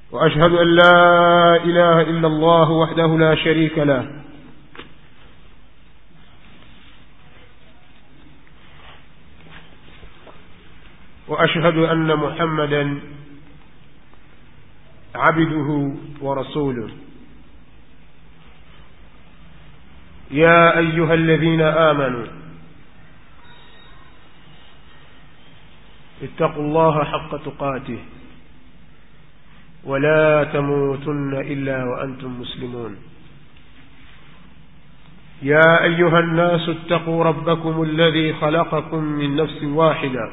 وأشهد أن لا إله إلا الله وحده لا شريك له وأشهد أن محمدا عبده ورسوله يا أيها الذين آمنوا اتقوا الله حق تقاته ولا تموتن إلا وأنتم مسلمون يا أيها الناس اتقوا ربكم الذي خلقكم من نفس واحدة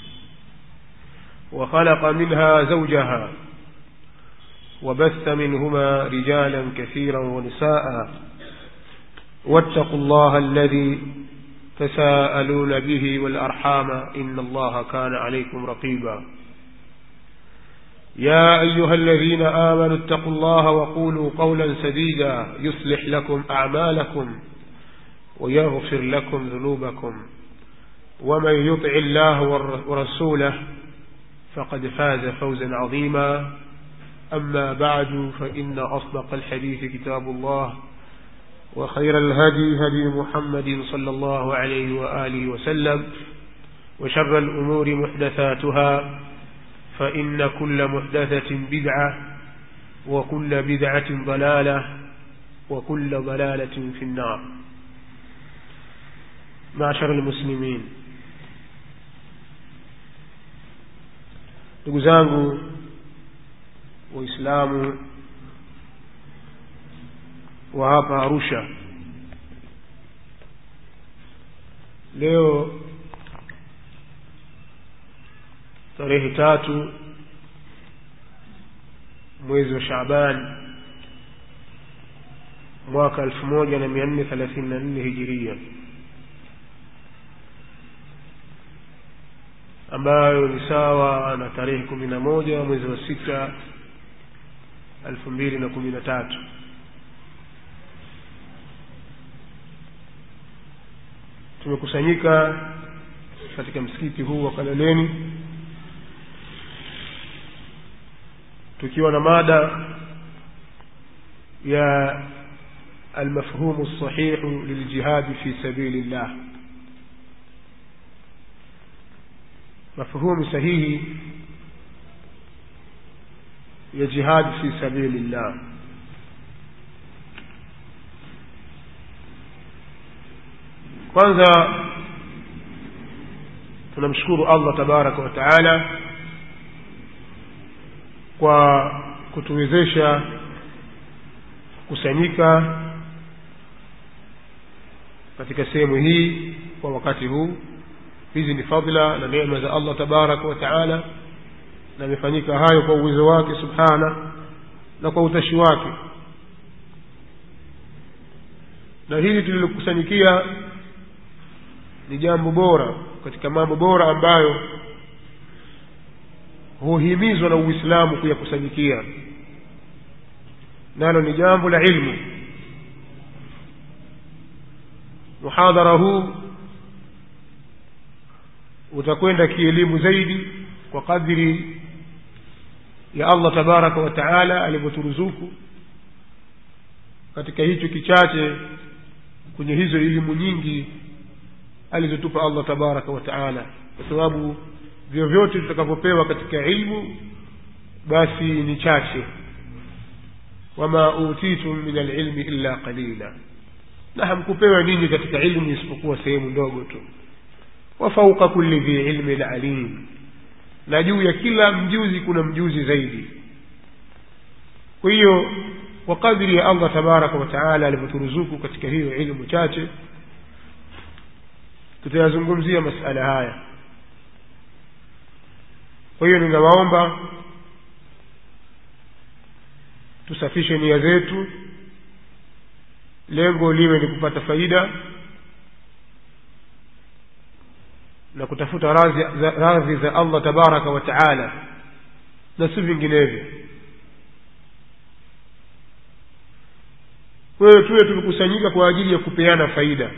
وخلق منها زوجها وبث منهما رجالا كثيرا ونساء واتقوا الله الذي تساءلون به والأرحام إن الله كان عليكم رقيبا يا أيها الذين آمنوا اتقوا الله وقولوا قولا سديدا يصلح لكم أعمالكم ويغفر لكم ذنوبكم ومن يطع الله ورسوله فقد فاز فوزا عظيما أما بعد فإن أصدق الحديث كتاب الله وخير الهدي هدي محمد صلى الله عليه وآله وسلم وشر الأمور محدثاتها فإن كل محدثة بدعة وكل بدعة ضلالة وكل ضلالة في النار معشر المسلمين ndugu zangu waislamu wa hapa arusha leo tarehe tatu mwezi wa shaaban mwaka elfu moja na mia nne thelathini na nne hijiria ambayo ni sawa na tarehe kumi na moja mwezi wa sita elfu mbili na kumi na tatu tumekusanyika katika msikiti huu wa kalaleni tukiwa na mada ya almafhumu lsahihu liljihadi fi sabili llah mafhumu sahihi ya jihadi fi sabili llah kwanza tunamshukuru allah tabaraka wa taala kwa kutuwezesha kusanyika katika sehemu hii kwa wakati huu hizi ni fadla na neema za allah tabaraka wa taala na imefanyika hayo kwa uwezo wake subhana na kwa utashi wake na hili tulilokusanyikia ni jambo bora katika mambo bora ambayo huhimizwa na uislamu kuyakusanyikia nalo ni jambo la ilmu muhadhara huu utakwenda kielimu zaidi kwa kadiri ya allah tabaraka wa taala alivyoturuzuku katika hicho kichache kwenye hizo elimu nyingi alizotupa allah tabaraka wa taala kwa sababu vyovyote tutakavyopewa katika ilmu basi ni chache wama utitum min alilmi illa qalila na hamkupewa ninyi katika ilmu isipokuwa sehemu ndogo tu wa fauqa kulli dhi ilmin alim na juu ya kila mjuzi kuna mjuzi zaidi kwa hiyo kwa kadri ya allah tabaraka wataala alivyoturuzuku katika hiyo ilmu chache tutayazungumzia masala haya kwa hiyo ninawaomba tusafishe nia zetu lengo liwe ni kupata faida na kutafuta radhi za, radhi za allah tabaraka wa taala na si vinginevyo kwa hiyo tuwe tumekusanyika kwa ajili ya kupeana faida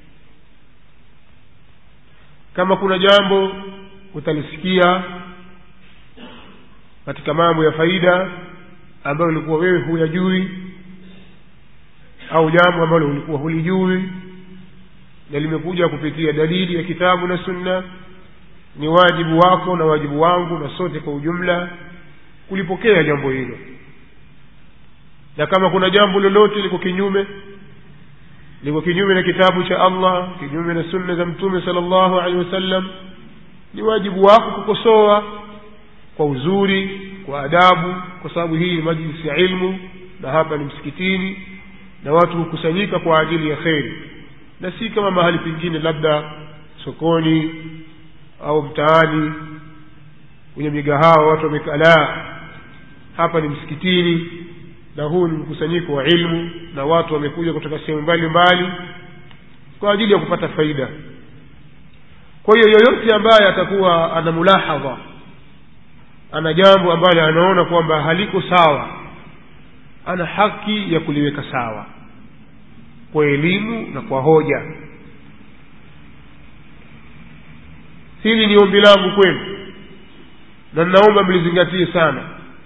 kama kuna jambo utalisikia katika mambo ya faida ambayo ulikuwa wewe huyajui au jambo ambalo ulikuwa hulijui na limekuja kupitia dalili ya kitabu na sunna ni wajibu wako na wajibu wangu na sote kwa ujumla kulipokea jambo hilo na kama kuna jambo lolote liko kinyume liko kinyume na kitabu cha allah kinyume na sunna za mtume sala llahu alehi wasallam ni wajibu wako kukosoa kwa uzuri kwa adabu kwa sababu hii ni majlisi ya ilmu na hapa ni msikitini na watu hukusanyika kwa ajili ya kheri na si kama mahali pengine labda sokoni au mtaani kwenye migahawa watu wamekalaa hapa ni msikitini na huu ni mkusanyiko wa ilmu na watu wamekuja kutoka sehemu mbalimbali kwa ajili ya kupata faida kwa hiyo yoyote ambaye atakuwa ana mulahadha ana jambo ambalo anaona kwamba haliko sawa ana haki ya kuliweka sawa kwa elimu na kwa hoja hili ni ombi langu kwenu na ninaomba mlizingatie sana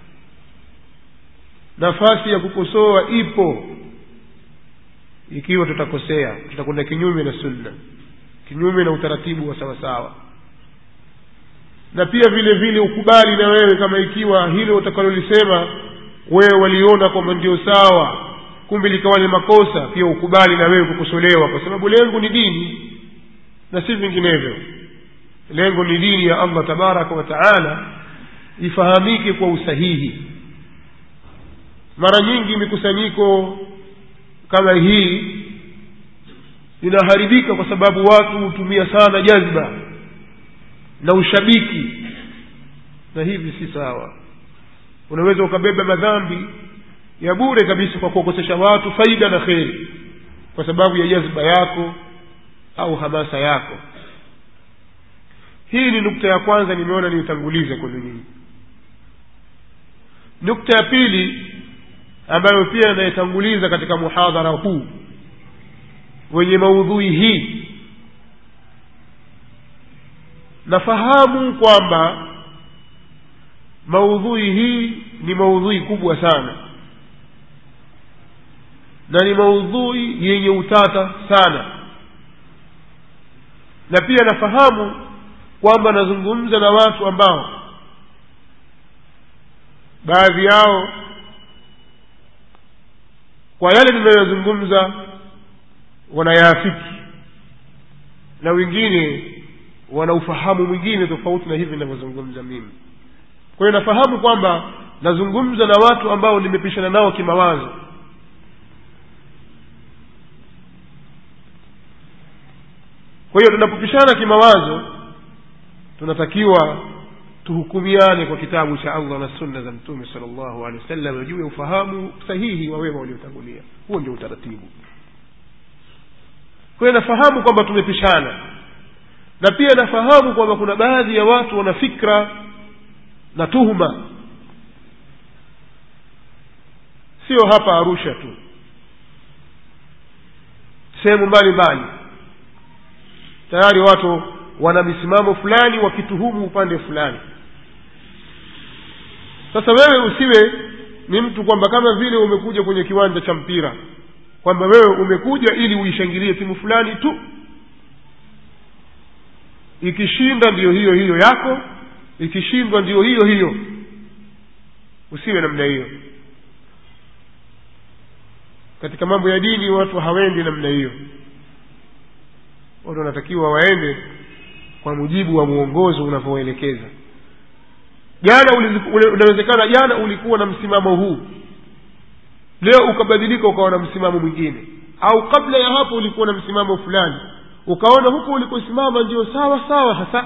nafasi ya kukosoa ipo ikiwa tutakosea tutakwenda kinyume na sunna kinyume na utaratibu wa sawasawa na pia vile vile ukubali na wewe kama ikiwa hilo utakalolisema wewe waliona kwamba ndio sawa kumbe likawa ni makosa pia ukubali na wewe kukosolewa kwa sababu lengo ni dini na si vinginevyo lengo ni dini ya allah tabaraka wa taala ifahamike kwa usahihi mara nyingi mikusanyiko kama hii inaharibika kwa sababu watu hutumia sana jazba na ushabiki na hivi si sawa unaweza ukabeba madhambi ya bure kabisa kwa kuwakosesha watu faida na kheri kwa sababu ya jazba yako au hamasa yako hii ni nukta ya kwanza nimeona niitangulize kwenu nyinyi nukta ya pili ambayo pia inayetanguliza katika muhadhara huu wenye maudhui hii nafahamu kwamba maudhui hii ni maudhui kubwa sana na ni maudhui yenye utata sana na pia nafahamu kwamba nazungumza na watu ambao baadhi yao kwa yale ninayoyazungumza wanayaafiki na wengine wana ufahamu mwingine tofauti na hivi ninavyozungumza mimi kwa hiyo nafahamu kwamba nazungumza na watu ambao nimepishana nao kimawazo kwa hiyo tunapopishana kimawazo tunatakiwa tuhukumiane kwa kitabu cha allah na sunna za mtume sala llahu alehi wasallam juu ya ufahamu sahihi wa wema waliotangulia huo ndio utaratibu kwa hiyo nafahamu kwamba tumepishana na pia nafahamu kwamba kuna baadhi ya watu wana fikra na tuhuma sio hapa arusha tu sehemu mbalimbali tayari watu wana misimamo fulani wakituhumu upande fulani sasa wewe usiwe ni mtu kwamba kama vile umekuja kwenye kiwanja cha mpira kwamba wewe umekuja ili uishangilie timu fulani tu ikishinda ndiyo hiyo hiyo yako ikishindwa ndiyo hiyo hiyo usiwe namna hiyo katika mambo ya dini watu hawendi namna hiyo watu wanatakiwa waende kwa mujibu wa mwongozo unavyoelekeza jana unawezekana jana ulikuwa na msimamo huu leo ukabadilika ukawa na msimamo mwingine au kabla ya hapo ulikuwa na msimamo fulani ukaona huko ulikosimama ndio sawa sawa hasa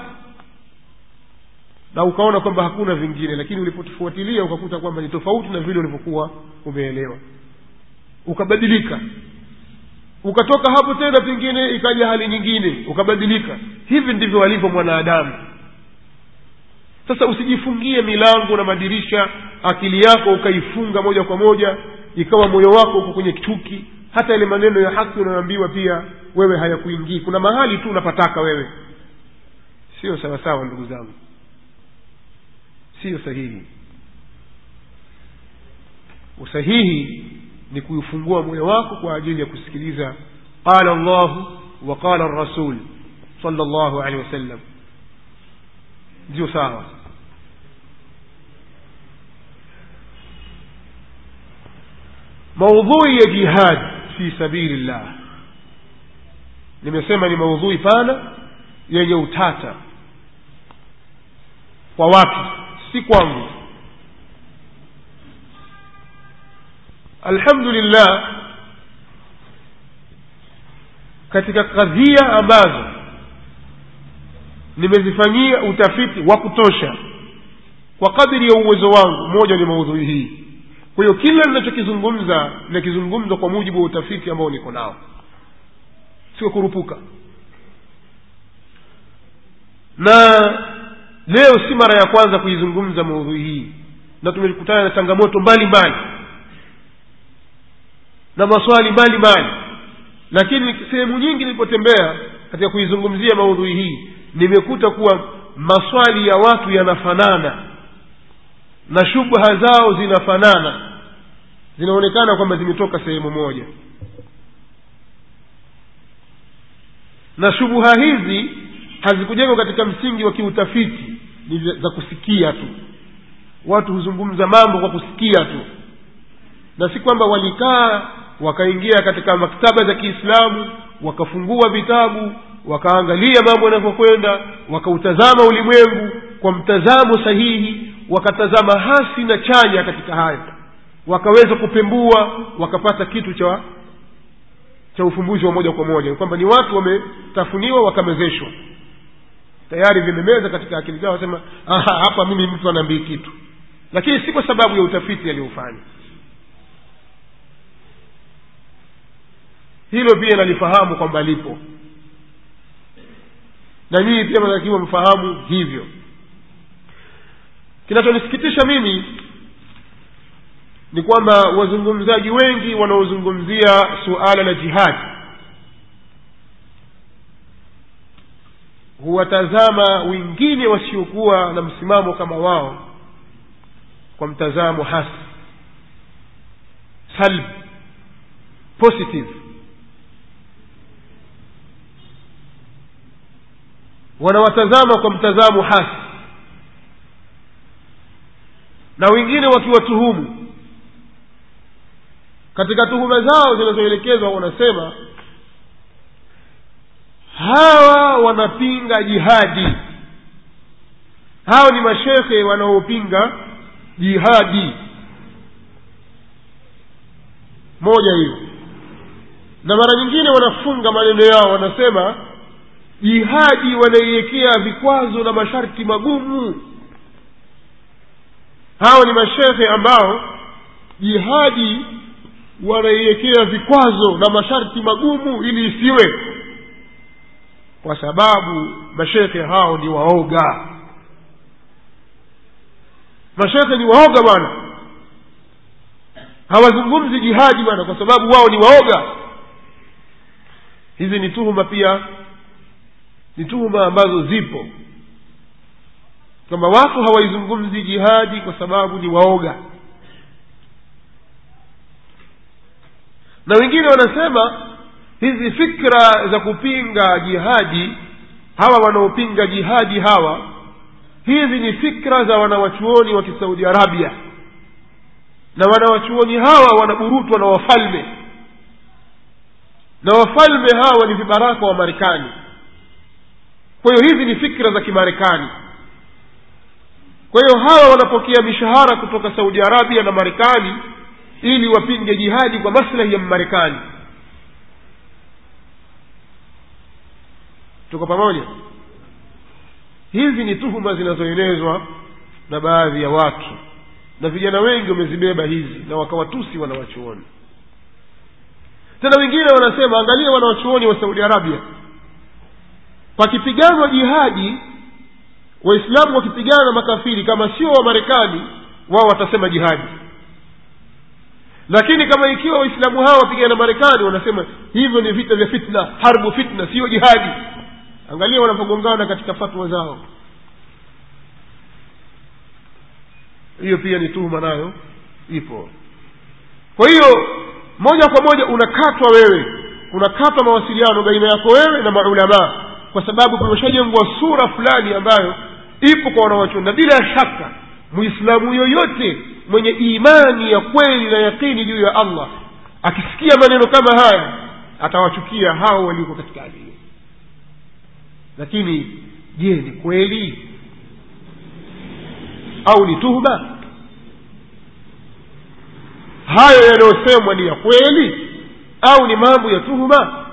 na ukaona kwamba hakuna vingine lakini ulipotufuatilia ukakuta kwamba ni tofauti na vile ulivyokuwa umeelewa ukabadilika ukatoka hapo tena pengine ikaja hali nyingine ukabadilika hivi ndivyo alivyo mwanadamu sasa usijifungie milango na madirisha akili yako ukaifunga moja kwa moja ikawa moyo wako uko kwenye chuki hata yale maneno ya haki unayoambiwa pia wewe hayakuingii kuna mahali tu unapataka wewe sio sawasawa ndugu zangu siyo sahihi usahihi ni kuifungua moyo wako kwa ajili ya kusikiliza qala llahu wa qala rasul sala llahu alehi wasallam ndio sawa maudhui ya jihad fi sabili llah nimesema ni maudhui pana yenye utata kwa watu si kwangu alhamdulillah katika kadhia ambazo nimezifanyia utafiti wa kutosha kwa kadiri ya uwezo wangu moja ni maudhui hii kwa hiyo kila ninachokizungumza nakizungumza kwa mujibu wa utafiti ambao niko nao sio kurupuka na leo si mara ya kwanza kuizungumza maudhui hii na tumekutana na changamoto mbalimbali mbali na maswali mbalimbali lakini sehemu nyingi nilipotembea katika kuizungumzia maudhui hii nimekuta kuwa maswali ya watu yanafanana na shubha zao zinafanana zinaonekana kwamba zimetoka sehemu moja na shubuha hizi hazikujengwa katika msingi wa kiutafiti ni za kusikia tu watu huzungumza mambo kwa kusikia tu na si kwamba walikaa wakaingia katika maktaba za kiislamu wakafungua vitabu wakaangalia mambo yanavyokwenda wakautazama ulimwengu kwa mtazamo sahihi wakatazama hasi na chanya katika hayo wakaweza kupembua wakapata kitu cha cha ufumbuzi wa moja kwa moja kwamba ni watu wametafuniwa wakamezeshwa tayari vimemeza katika akili zao wasema hapa mimi mtu anaambii kitu lakini si kwa sababu ya utafiti aliyofanya hilo pia nalifahamu kwamba lipo na nyinyi pia mnatakiwa mfahamu hivyo kinachonisikitisha mimi ni kwamba wazungumzaji wengi wanaozungumzia suala la jihadi huwatazama wengine wasiokuwa na msimamo kama wao kwa mtazamo hasi salb positive wanawatazama kwa mtazamo hasi na wengine wakiwatuhumu katika tuhuma zao zinazoelekezwa wanasema hawa wanapinga jihadi hawa ni mashekhe wanaopinga jihadi moja hiyo na mara nyingine wanafunga maneno yao wanasema jihadi wanaiwekea vikwazo na masharti magumu hawa ni mashekhe ambao jihadi wanaiwekea vikwazo na masharti magumu ili isiwe kwa sababu mashekhe hao ni waoga mashekhe ni waoga bwana hawazungumzi jihadi bwana kwa sababu wao ni waoga hizi ni tuhuma pia ni tuhuma ambazo zipo kwamba watu hawaizungumzi jihadi kwa sababu ni waoga na wengine wanasema hizi fikra za kupinga jihadi hawa wanaopinga jihadi hawa hizi ni fikra za wanawachuoni wa kisaudi arabia na wanawachuoni hawa wanaburutwa na wafalme na wafalme hawa ni vibaraka wa marekani kwa hiyo hizi ni fikra za kimarekani kwa hiyo hawa wanapokea mishahara kutoka saudi arabia na marekani ili wapinge jihadi kwa maslahi ya mmarekani tuko pamoja hizi ni tuhuma zinazoenezwa na baadhi ya watu na vijana wengi wamezibeba hizi na wakawatusi wanawachuoni tena wengine wanasema angalia wanawachuoni wa saudi arabia pakipiganwa jihadi waislamu wakipigana na makafiri kama sio wa marekani wao watasema jihadi lakini kama ikiwa waislamu hawa wapigana na marekani wanasema hivyo ni vita vya fitna harbu fitna siyo jihadi angalia wanapogongana katika fatwa zao hiyo pia ni tuhuma nayo ipo kwa hiyo moja kwa moja unakatwa wewe unakatwa mawasiliano baina yako wewe na maulamaa kwa sababu kumeshajengwa sura fulani ambayo ipo kwa wanawachuoni na bila shaka muislamu yoyote mwenye imani ya kweli na yaqini juu ya allah akisikia maneno kama haya atawachukia hao walioko katika hali hiyo lakini je ni kweli au ni tuhuma hayo yanayosemwa ni ya kweli au ni mambo ya tuhuma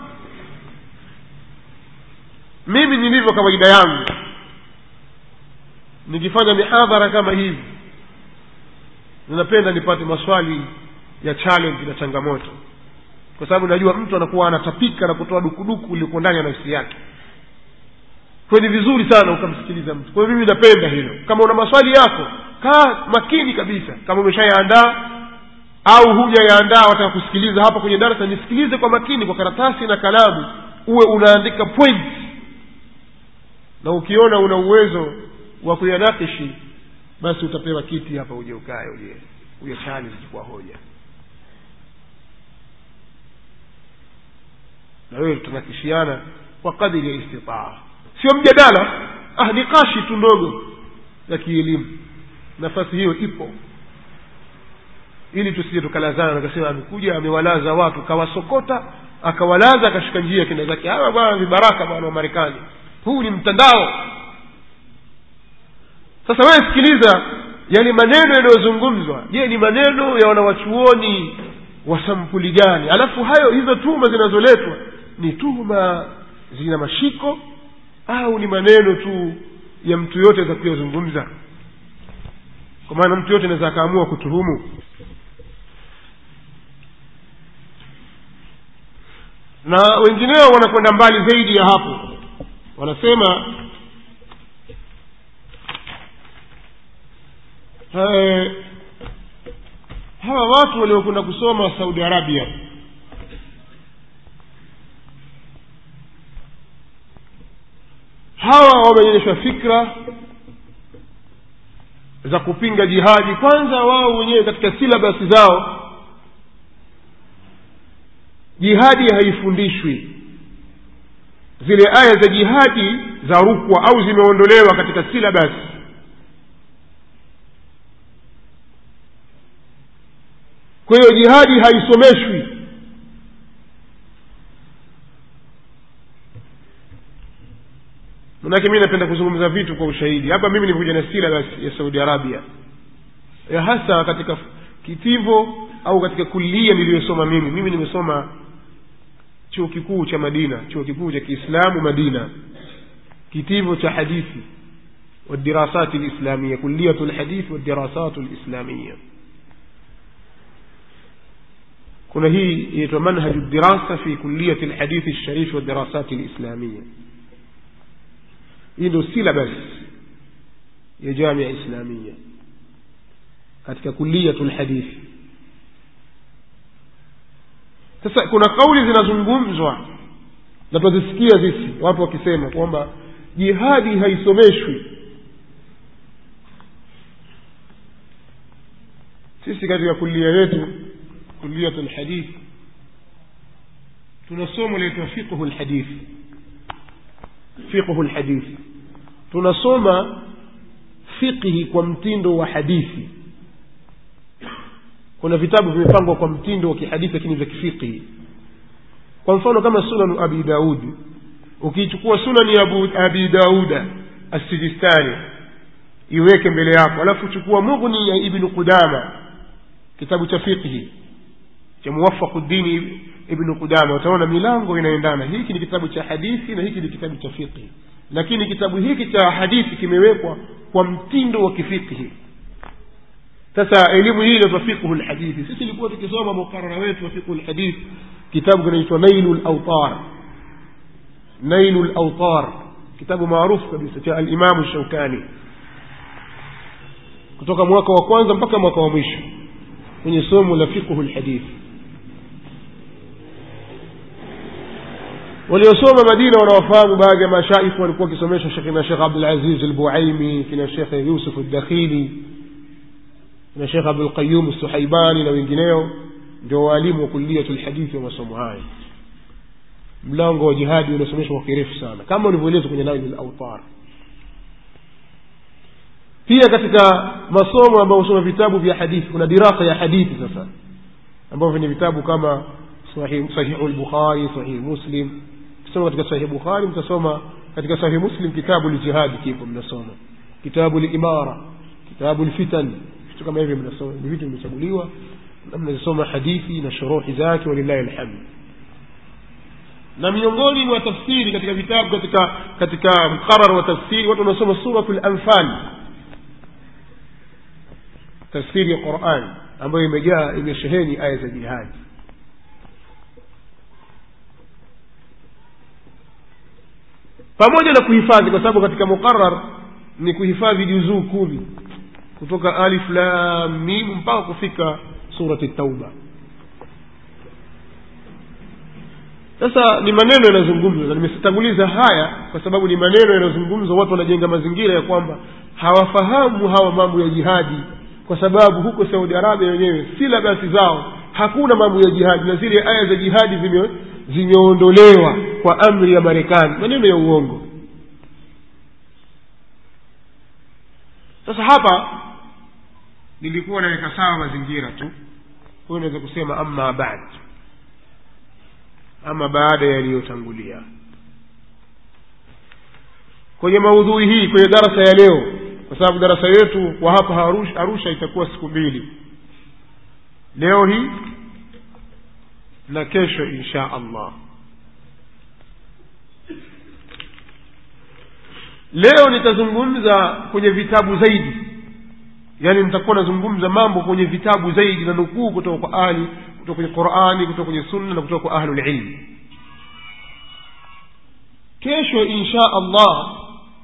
mimi nilivyo kawaida yangu nikifanya mihadhara kama hivi ninapenda nipate maswali ya challenge na changamoto kwa sababu najua mtu anakuwa anatapika na kutoa dukuduku uliko ndani ya nafsi yake kwa ni vizuri sana ukamsikiliza mtu kwa hiyo mimi napenda hilo kama una maswali yako kaa makini kabisa kama umeshayaandaa au hujayaandaa wataka kusikiliza hapa kwenye darasa nisikilize kwa makini kwa karatasi na kalamu uwe unaandika point na ukiona una uwezo wa kuyanakishi basi utapewa kiti hapa uje ukae uje uje challenge kwa hoja na wewe tutanakishiana kwa kadiri ya istitaa sio mjadala ah nikashi tu ndogo ya kielimu nafasi hiyo ipo ili tusije tukalazana nakasema amekuja amewalaza watu kawasokota akawalaza akashika njia kenda zake hawa bwana vibaraka bwana wa marekani huu ni mtandao sasa wewe sikiliza yale maneno yanayozungumzwa je ni maneno ya wanawachuoni wa sampuli gani alafu hayo hizo tuhuma zinazoletwa ni tuhuma zina mashiko au ni maneno tu ya mtu yote za kuyazungumza kwa maana mtu yote anaweza akaamua kutuhumu na wengineo wanakwenda mbali zaidi ya hapo wanasema eh, hawa watu waliokwenda kusoma saudi arabia hawa wameonyeshwa fikra za kupinga jihadi kwanza wao wenyewe katika silabasi zao jihadi haifundishwi zile aya za jihadi za rukwa au zimeondolewa katika silabasi kwa hiyo jihadi haisomeshwi manake mi napenda kuzungumza vitu kwa ushahidi hapa mimi nikuja na silabas ya saudi arabia ya hasa katika kitivo au katika kulia niliyosoma mimi mimi nimesoma chuo kikuu cha madina chuo kikuu cha kiislamu madina kitivo cha hadithi والدراسات الإسلامية كلية الحديث والدراسات الإسلامية kuna hii inaitwa manhaju dirasa fi kuliyati lhadithi lsharif wadirasati lislamia hii ndio silabas ya jamia islamia katika kuliyatu lhadithi sasa kuna kauli zinazungumzwa na twazisikia sisi watu wakisema kwamba jihadi haisomeshwi sisi katika kulia yetu kuliyatu lhadith tuna somo linaitwa fiqhu lhadith fiqhu lhadith tunasoma fiqhi kwa mtindo wa hadithi kuna vitabu vimepangwa kwa mtindo wa kihadithi lakini vya kifiqhi kwa mfano kama sunanu abi daudi ukiichukua sunani ya Abu- abi dauda assijistani iweke mbele yako alafu chukua mughni ya ibnu qudama kitabu cha fiqhi cha muwafaqu dini ibnu qudama utaona milango inaendana hiki ni kitabu cha hadithi na hiki ni kitabu cha fiqhi lakini kitabu hiki cha hadithi kimewekwa kwa mtindo wa kifiqhi sasa elimu hii inaitwa fiqhu lhadithi sisi ilikuwa tukisoma mukarara wetu wa fiqhu lhadith kitabu kinaitwa nailu lautar nailu lautar kitabu maarufu kabisa cha alimamu shaukani kutoka mwaka wa kwanza mpaka mwaka wa mwisho kwenye somo la fiqhu lhadithi waliosoma madina wanawafahamu baadhi ya mashaikhu walikuwa wakisomesha shekina shekh abdulaziz albuaimi kina shekhe yusuf aldakhili kina shekh abdulqayum suhaibani na wengineo ndio waalimu wa kulliyatu lhadithi wa masomo haya mlango wa jihadi unasomeshwa kwa kirefu sana kama ulivyoelezwa kwenye naili lautar pia katika masomo ambayo husoma vitabu vya hadithi kuna dirasa ya hadithi sasa ambavyo ni vitabu kama sahihu lbukhari sahihi muslim kisoma katika sahihi bukhari mtasoma katika sahihi muslim kitabu ljihadi kipo mnasoma kitabu limara kitabu lfitan vitu kama hivyo mnasoma ni vitu vimechaguliwa na mnazisoma hadithi na shuruhi zake walillahi alhamdu na miongoni mwa tafsiri katika vitabu katika katika mqarar wa tafsiri watu wanasoma suratu lanfal tafsiri ya quran ambayo imejaa imesheheni aya za jihadi pamoja na kuhifadhi kwa sababu katika muqarar ni kuhifadhi juzuu kumi kutoka alif lam mim mpaka kufika surati tauba sasa ni maneno yanayozungumzwa na nimetanguliza haya kwa sababu ni maneno yanayozungumzwa watu wanajenga mazingira ya kwamba hawafahamu hawa mambo ya jihadi kwa sababu huko saudi arabia wenyewe silabasi zao hakuna mambo ya jihadi na zile aya za jihadi zime zimeondolewa kwa amri ya marekani maneno ya uongo sasa hapa nilikuwa naweka sawa mazingira tu huyo naweza kusema ama bad ama baada yaliyotangulia kwenye maudhui hii kwenye darasa ya leo kwa sababu darasa yetu kwa hapa arusha, arusha itakuwa siku mbili leo hii na kesho insha allah leo nitazungumza kwenye vitabu zaidi yaani nitakuwa nazungumza mambo kwenye vitabu zaidi na nukuu kutoka kwa ahli kutoka kwenye qurani kutoka kwenye sunna na kutoka kwa ahlulilmi kesho insha allah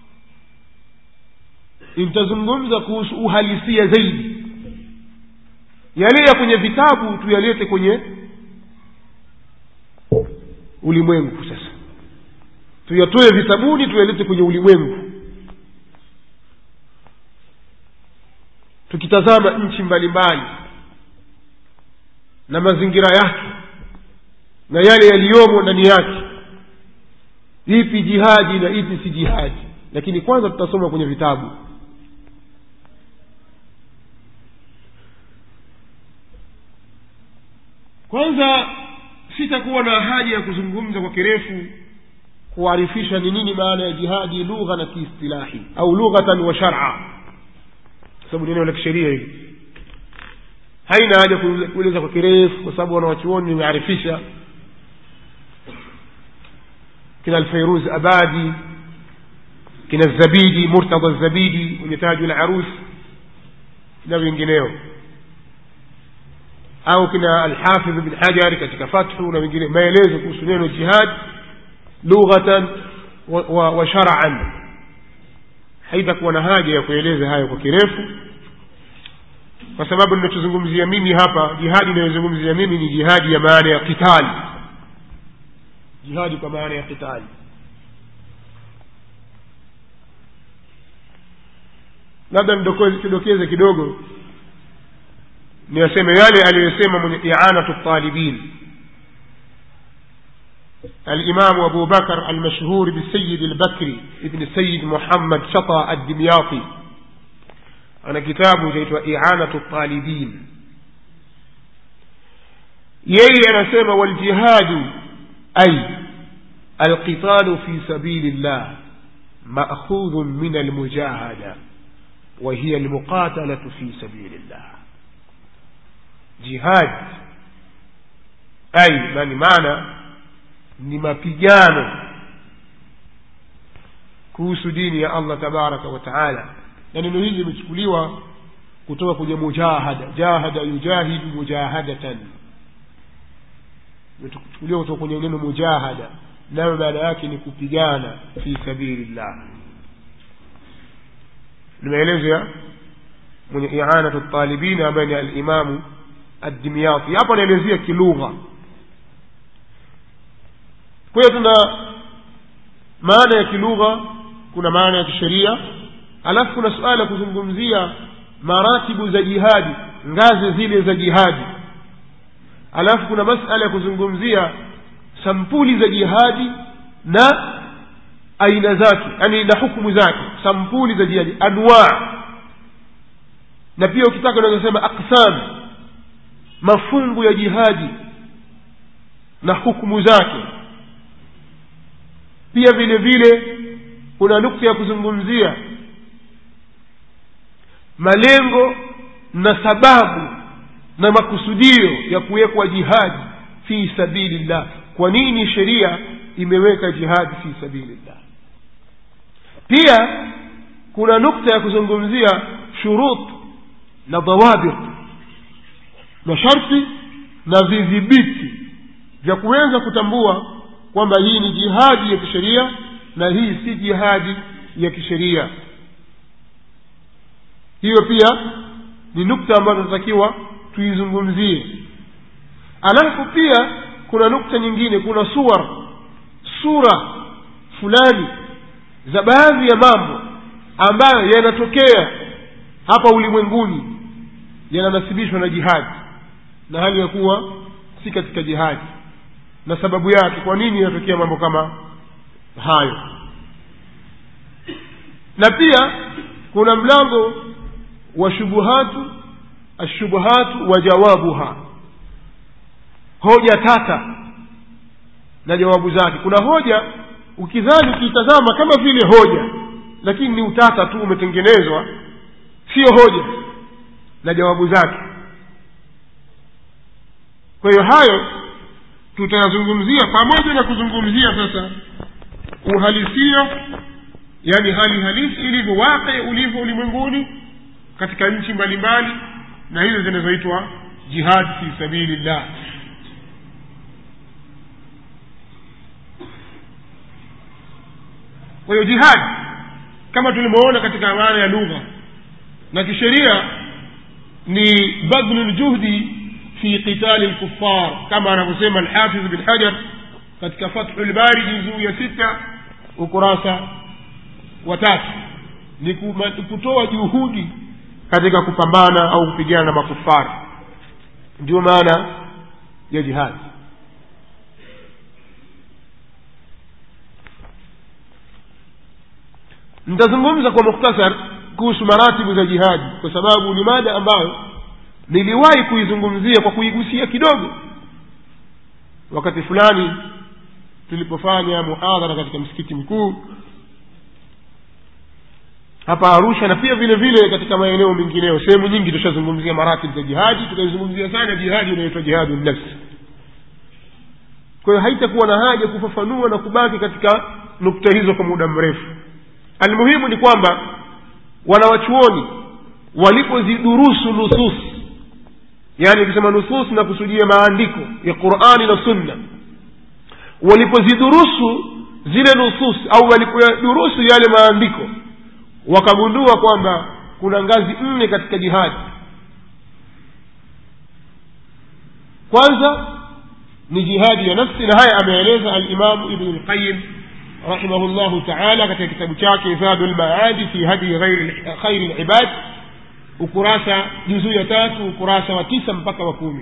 nitazungumza kuhusu uhalisia zaidi yale ya kwenye vitabu tuyalete kwenye ulimwengu sasa tuyatoe vitabuni tuyalete kwenye ulimwengu tukitazama nchi mbalimbali na mazingira yake na yale yaliyomo ndani yake ipi jihadi na ipi si jihadi lakini kwanza tutasoma kwenye vitabu kwanza sitakuwa na haja ya kuzungumza kwa kirefu kuarifisha ni nini maana ya jihadi lugha na kiistilahi au lughatan wa shara sababu neno la kisheria hili haina haja kueleza kwa kirefu kwa sababu wanawachuoni wamearifisha kina alfairuz abadi kina zabidi murtadha zabidi mwenye taju la arus na vingineo au kina alhafidh bin hajari katika fathu na wengine maelezo kuhusu neno jihad lughatan wa, wa, wa sharaan haitakuwa na haja ya kueleza hayo kwa kirefu kwa sababu ninachozungumzia mimi hapa jihadi inayozungumzia mimi ni jihadi ya maana ya kitali jihadi kwa maana ya kitali labda nidokeze kidogo niyaseme yale aliyosema mwenye ianatu talibin الإمام أبو بكر المشهور بالسيد البكري ابن السيد محمد شطى الدمياطي أنا كتاب جيت إعانة الطالبين يي أنا سيما والجهاد أي القتال في سبيل الله مأخوذ من المجاهدة وهي المقاتلة في سبيل الله جهاد أي من معنى ni mapigano kuhusu dini ya allah tabaraka wa taala na neno hili limechukuliwa kutoka kwenye mujahada jahada yujahidu mujahadatan imechukuliwa kutoka kwenye neno mujahada nayo maana yake ni kupigana fi sabilillah ni maelezo ya mwenye ianatu talibin ambaye ni alimamu addimyati hapo anaelezea kilugha kwa hiyo tuna maana ya kilugha kuna maana ya kisheria alafu kuna suala ya kuzungumzia maratibu za jihadi ngazi zile za jihadi alafu kuna masala ya kuzungumzia sampuli za jihadi na aina zake yani na hukumu zake sampuli za jihadi anwaa na pia ukitaka unaweza sema aqsam mafungu ya jihadi na hukumu zake pia vile vile kuna nukta ya kuzungumzia malengo na sababu na makusudio ya kuwekwa jihadi fi sabilillah kwa nini sheria imeweka jihadi fi sabilillah pia kuna nukta ya kuzungumzia shurut na dhawabit masharti na vidhibiti vya kuweza kutambua kwamba hii ni jihadi ya kisheria na hii si jihadi ya kisheria hiyo pia ni nukta ambayo tunatakiwa tuizungumzie alafu pia kuna nukta nyingine kuna suwar sura fulani za baadhi ya mambo ambayo yanatokea hapa ulimwenguni yananasibishwa na jihadi na hali ya kuwa si katika jihadi na sababu yake kwa nini yanatokea mambo kama hayo na pia kuna mlango wa shubuhatu ashubuhatu wa jawabuha hoja tata na jawabu zake kuna hoja ukidhani ukiitazama kama vile hoja lakini ni utata tu umetengenezwa sio hoja na jawabu zake kwa hiyo hayo tutayazungumzia pamoja na kuzungumzia sasa uhalisia yani hali halisi ilivyo waqi ulivyo ulimwenguni katika nchi mbalimbali na hizo zinazoitwa jihad fi sabilillah kwa hiyo jihad kama tulivyoona katika maana ya lugha na kisheria ni badlu ljuhdi fi qitali lkufar kama anavyosema alhafidh bin hajar katika fathu lbari juzuu ya sita ukurasa wa tatu ni kutoa juhudi katika kupambana au kupigana na makufari ndio maana ya jihadi nitazungumza kwa mukhtasar kuhusu maratibu za jihadi kwa sababu ni mada ambayo niliwahi kuizungumzia kwa kuigusia kidogo wakati fulani tulipofanya muhadhara katika msikiti mkuu hapa arusha na pia vile vile katika maeneo mengineyo sehemu nyingi tushazungumzia maratibu za jihadi tukaizungumzia sana jihadi inayoitwa jihadu nafsi kwa hiyo haitakuwa na haja kufafanua na kubaki katika nukta hizo kwa muda mrefu almuhimu ni kwamba wanawachuoni walipozidurusu nusus yaani ukisema nusus na kusudia maandiko ya qurani na sunna walipozidurusu zile nusus au walipoyadurusu yale maandiko wakagundua kwamba kuna ngazi nne katika jihadi kwanza ni jihadi ya nafsi na haya ameeleza alimamu ibnu lqayim rahimahu llahu taala katika kitabu chake zadu lmaadi fi hadi khairi libad ukurasa juzuu ya tatu ukurasa wa tisa mpaka wa kumi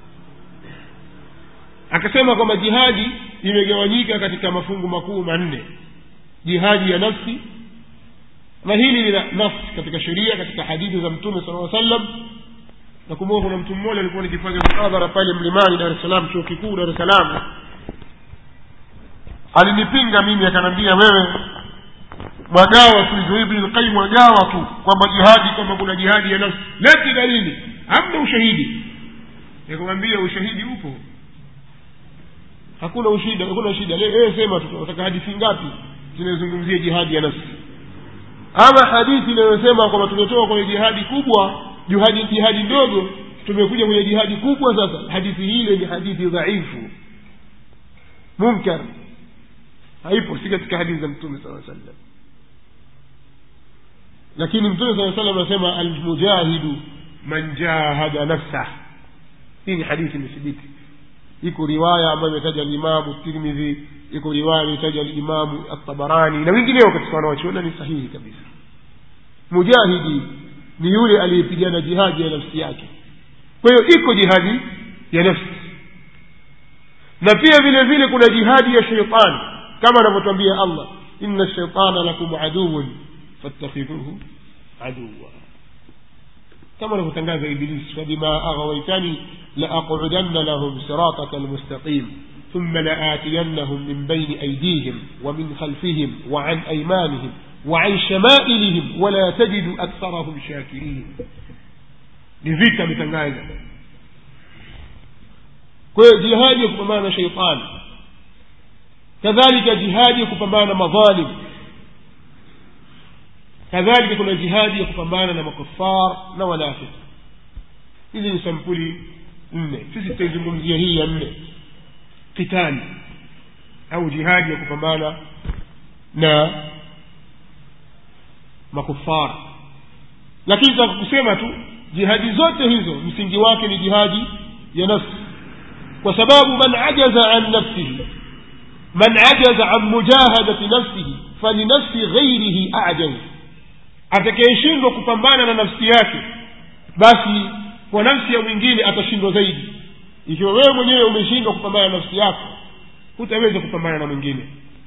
akasema kwamba jihadi imegawanyika katika mafungu makuu manne jihadi ya nafsi na hili lina nafsi katika sheria katika hadithi za mtume sala sallam nakumbuka kuna mtu mmoja alikuwa nikifanya muhadhara pale mlimani dar es salaam chuo kikuu dar es salaam alinipinga mimi akanambia wewe mwagawa tu hizo ibn qayyim mwagawa tu kwamba jihadi kwamba kuna jihadi ya nafsi leti dalili hamna ushahidi nikamwambia ushahidi upo hakuna ushida hakuna shida wewe sema tu unataka hadithi ngapi zinazungumzia jihadi ya nafsi ama hadithi inayosema kwamba tumetoka kwenye jihadi kubwa jihadi jihadi ndogo tumekuja kwenye jihadi kubwa sasa hadithi hile ni hadithi dhaifu munkar haipo si katika hadithi za mtume saa sallam lakini mtume saa salam anasema almujahidu man jahada nafsah hii ni hadithi imethibiti iko riwaya ambayo imetaja limamu tirmidhi iko riwaya imetaja limamu atabarani na wengineo katika wanawachuona ni sahihi kabisa mujahidi ni yule aliyepigana jihadi ya nafsi yake kwa hiyo iko jihadi ya nafsi na pia vile vile kuna jihadi ya sheitani kama anavyotwambia allah inna shaitana lakum aduwun fattakhidhuhu aduwa kama anavyotangaza ibilisi fabima aghawaitani laaqudanna lahum sirataka almustaqim ثم لآتينهم من بين أيديهم ومن خلفهم وعن أيمانهم وعن شمائلهم ولا تجد أكثرهم شاكرين لذيك متنgaza kwa hiyo jihadi ya kupambana na sheitani kadhalika jihadi ya kupambana na madhalim kadhalika kuna jihadi ya kupambana na makufar na wanafiki hizi ni sampuli nne sisi tutaizungumzia hii ya nne qitali au jihadi ya kupambana na makufara lakini taka kusema tu jihadi zote hizo msingi wake ni jihadi ya nafsi kwa sababu man ajaza an nafsihi man ajaza an mujahadati nafsihi falinafsi ghairihi ajaz atakayeshindwa kupambana na nafsi yake basi kwa nafsi ya mwingine atashindwa zaidi ikiwa wewe mwenyewe umeshindwa kupambana na nafsi yako hutaweza kupambana na mwingine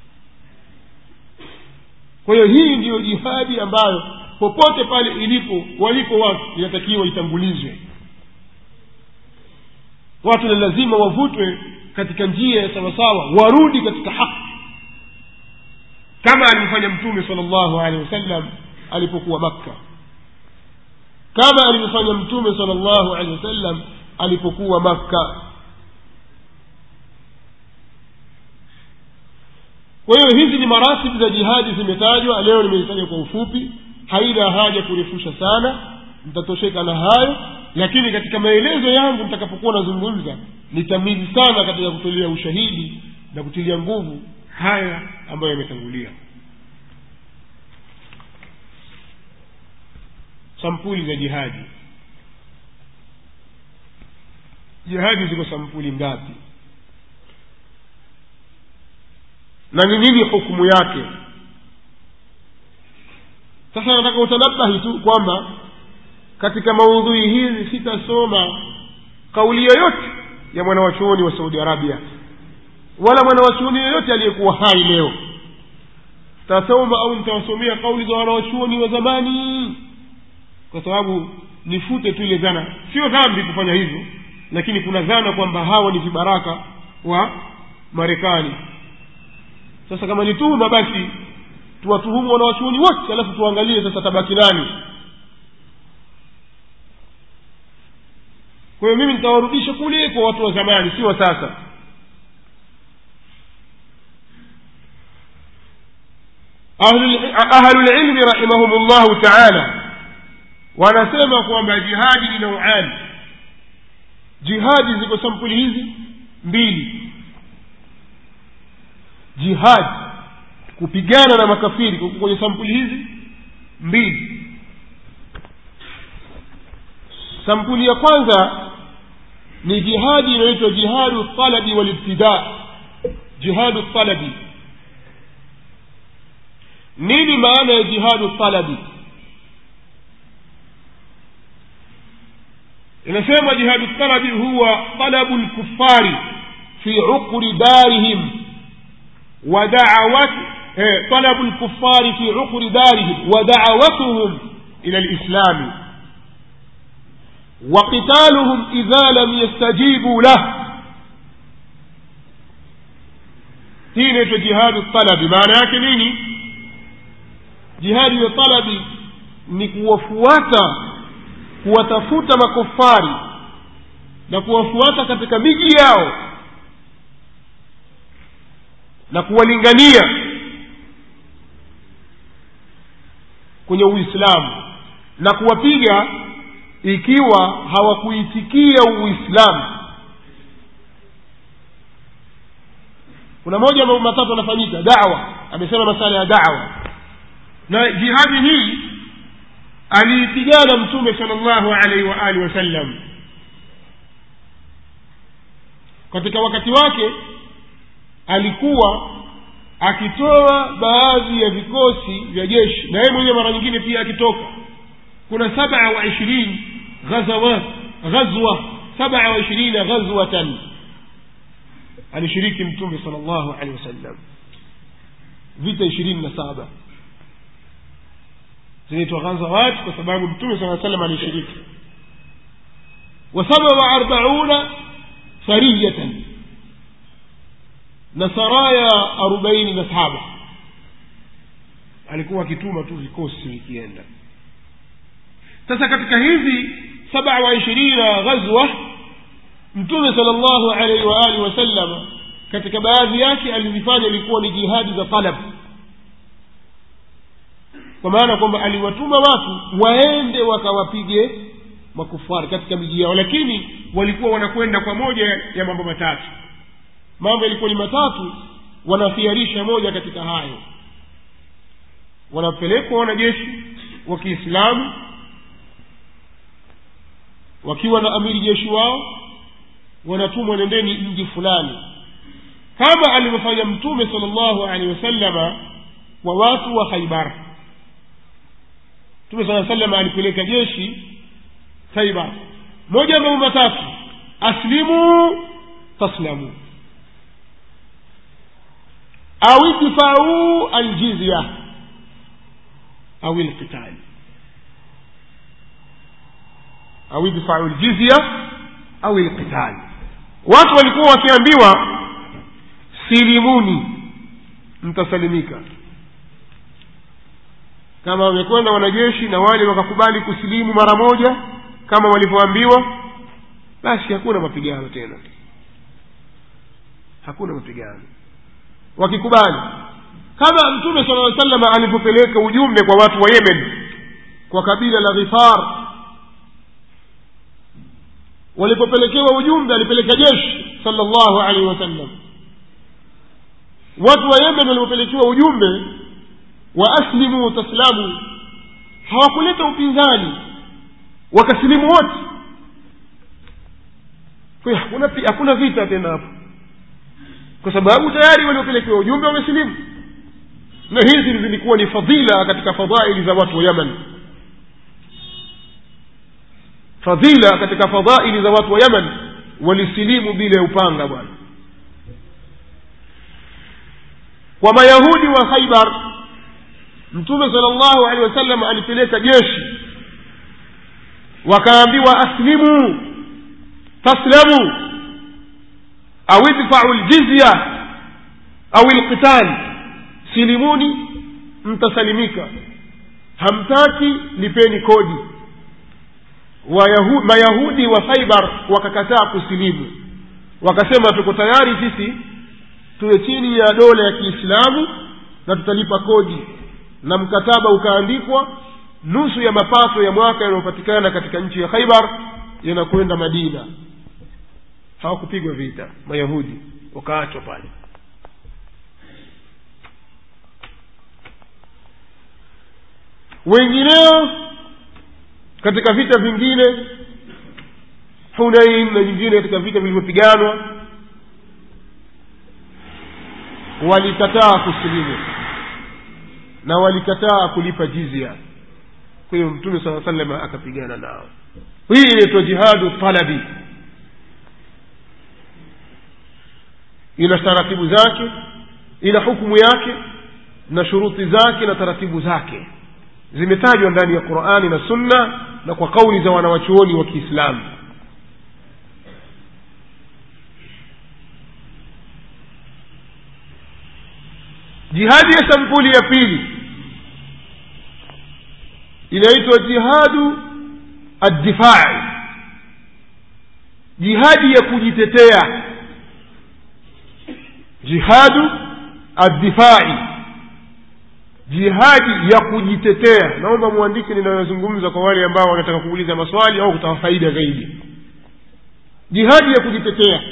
kwa hiyo hii ndiyo jihadi ambayo popote pale ilipo walipo watu inatakiwa itangulizwe watu ni lazima wavutwe katika njia ya sawasawa warudi katika haki kama alivyofanya mtume sala llahu alehi wasallam alipokuwa makka kama alivyofanya mtume sala llahu alehi wasallam alipokuwa makka kwa hiyo hizi ni maratibu za jihadi zimetajwa leo nimezitaja kwa ufupi haina haja kurefusha sana mtatosheka na hayo lakini katika maelezo yangu nitakapokuwa nazungumza nitamili sana katika kutolea ushahidi na kutilia nguvu haya ambayo yametangulia sampuli za jihadi jihadi ziko sampuli ngapi na ni nini hukumu yake sasa nataka utanabahi tu kwamba katika maudhui hizi sitasoma kauli yoyote ya mwanawachuoni wa saudi arabia wala mwanawachuoni yoyote aliyekuwa hai leo tasoma au nitawasomea kauli za wanawachuoni wa zamani kwa sababu nifute tu ile dhana sio dhambi kufanya hivyo lakini kuna dhana kwamba hawa ni vibaraka wa marekani sasa kama ni tuhuma basi tuwatuhumu wanawachuoni wote alafu tuangalie sasa tabaki nani kwa hiyo mimi nitawarudisha kule kwa watu wa zamani si wa sasa ahlulilmi rahimahum llahu taala wanasema kwamba jihadi ni nauani jihadi ziko sampuli hizi mbili jihadi kupigana na makafiri kwenye sampuli hizi mbili sampuli ya kwanza ni jihadi inayoitwa jihadu talabi walibtida jihadu talabi nini maana ya jihadu talabi inasema jihadu talabi huwa talabu lkufari fi uqri darihim ودعوت طلب الكفار في عقر دارهم ودعوتهم إلى الإسلام وقتالهم إذا لم يستجيبوا له hii jihadu talabi maana yake nini jihadi ya talabi ni kuwafuata kuwatafuta makofari na kuwafuata katika miji yao na kuwalingania kwenye uislamu na kuwapiga ikiwa hawakuitikia uislamu kuna moja mambo matatu yanafanyika dawa amesema masala ya dawa na jihadi hii aliipigana mtume sala llahu alaihi wa alihi wasallam katika wakati wake alikuwa akitoa baadhi ya vikosi vya jeshi na yeye mwenyewe mara nyingine pia akitoka kuna sabaa wa ishirini ghazawat ghazwa sabaa wa ishirina ghazwatan alishiriki mtume sala llahu alehi wasallam vita ishirini na saba zinaitwa ghazawat kwa sababu mtume saa salam alishiriki wa saba wa arbauna sariyatan na saraya arobaini na saba alikuwa akituma tu vikosi vikienda sasa katika hizi saba wa ishirina ghazwa mtume sala llahu alaihi waalihi wasalama katika baadhi yake alizifanya ilikuwa ni jihadi za talab kwa maana kwamba aliwatuma watu waende wakawapige makufari katika miji yao lakini walikuwa wanakwenda kwa moja ya mambo matatu mambo yalikuwa ni matatu wanafiarisha moja katika hayo wanapelekwa wanajeshi wa kiislamu wakiwa na amiri jeshi wao wanatumwa nendeni mji fulani kama alivyofanya mtume sala llahu alehi wasalama kwa watu wa khaibar mtume saa salama alipeleka jeshi khaibar moja ya mambo matatu aslimu taslamu au idfau aljizya au lqitali au idfau ljizya au lqitali watu walikuwa wakiambiwa silimuni mtasalimika kama wamekwenda wanajeshi na wale wakakubali kusilimu mara moja kama walivyoambiwa basi hakuna mapigano tena hakuna mapigano wakikubali kama mtume sala aa salama alivyopeleka ujumbe kwa watu wa yemen kwa kabila la ghifar walipopelekewa ujumbe alipeleka jeshi sala llahu alaihi wasallam watu wa yemen walipopelekewa ujumbe wa aslimu taslamu hawakuleta upinzani wakasilimu wote kwa hiyo hakuna, hakuna vita tena hapo kwa sababu tayari waliopelekewa ujumbe wamesilimu na hizi zilikuwa ni fadhila katika fadhaili za watu wa yaman fadhila katika fadhaili za watu wa yaman walisilimu bila ya upanga bwana kwa mayahudi wa khaibar mtume sala llahu alehi wasallam alipeleka jeshi wakaambiwa aslimu taslamu au idfau ljizya au lqital silimuni mtasalimika hamtaki lipeni kodi Wayahu, mayahudi wa khaibar wakakataa kusilimu wakasema tuko tayari sisi tuwe chini ya dola ya kiislamu na tutalipa kodi na mkataba ukaandikwa nusu ya mapato ya mwaka yanayopatikana katika nchi ya khaibar yanakwenda madina hawakupigwa vita mayahudi wakaachwa pale wengineo katika vita vingine hunain na nyingine katika vita vilivyopiganwa walikataa kusilimu na walikataa kulipa jizia kwa hiyo mtume saa salam akapigana nao hii inaitwa jihadu talabi ina taratibu zake ina hukumu yake na shuruti zake na taratibu zake zimetajwa ndani ya qurani na sunna na kwa kauli za wanawachuoni wa kiislamu jihadi ya sampuli ya pili inaitwa jihadu addifai jihadi ya kujitetea jihadu addifai jihadi ya kujitetea naomba mwandike ninayozungumza kwa wale ambao wanataka kuuliza maswali au kutaka faida zaidi jihadi ya kujitetea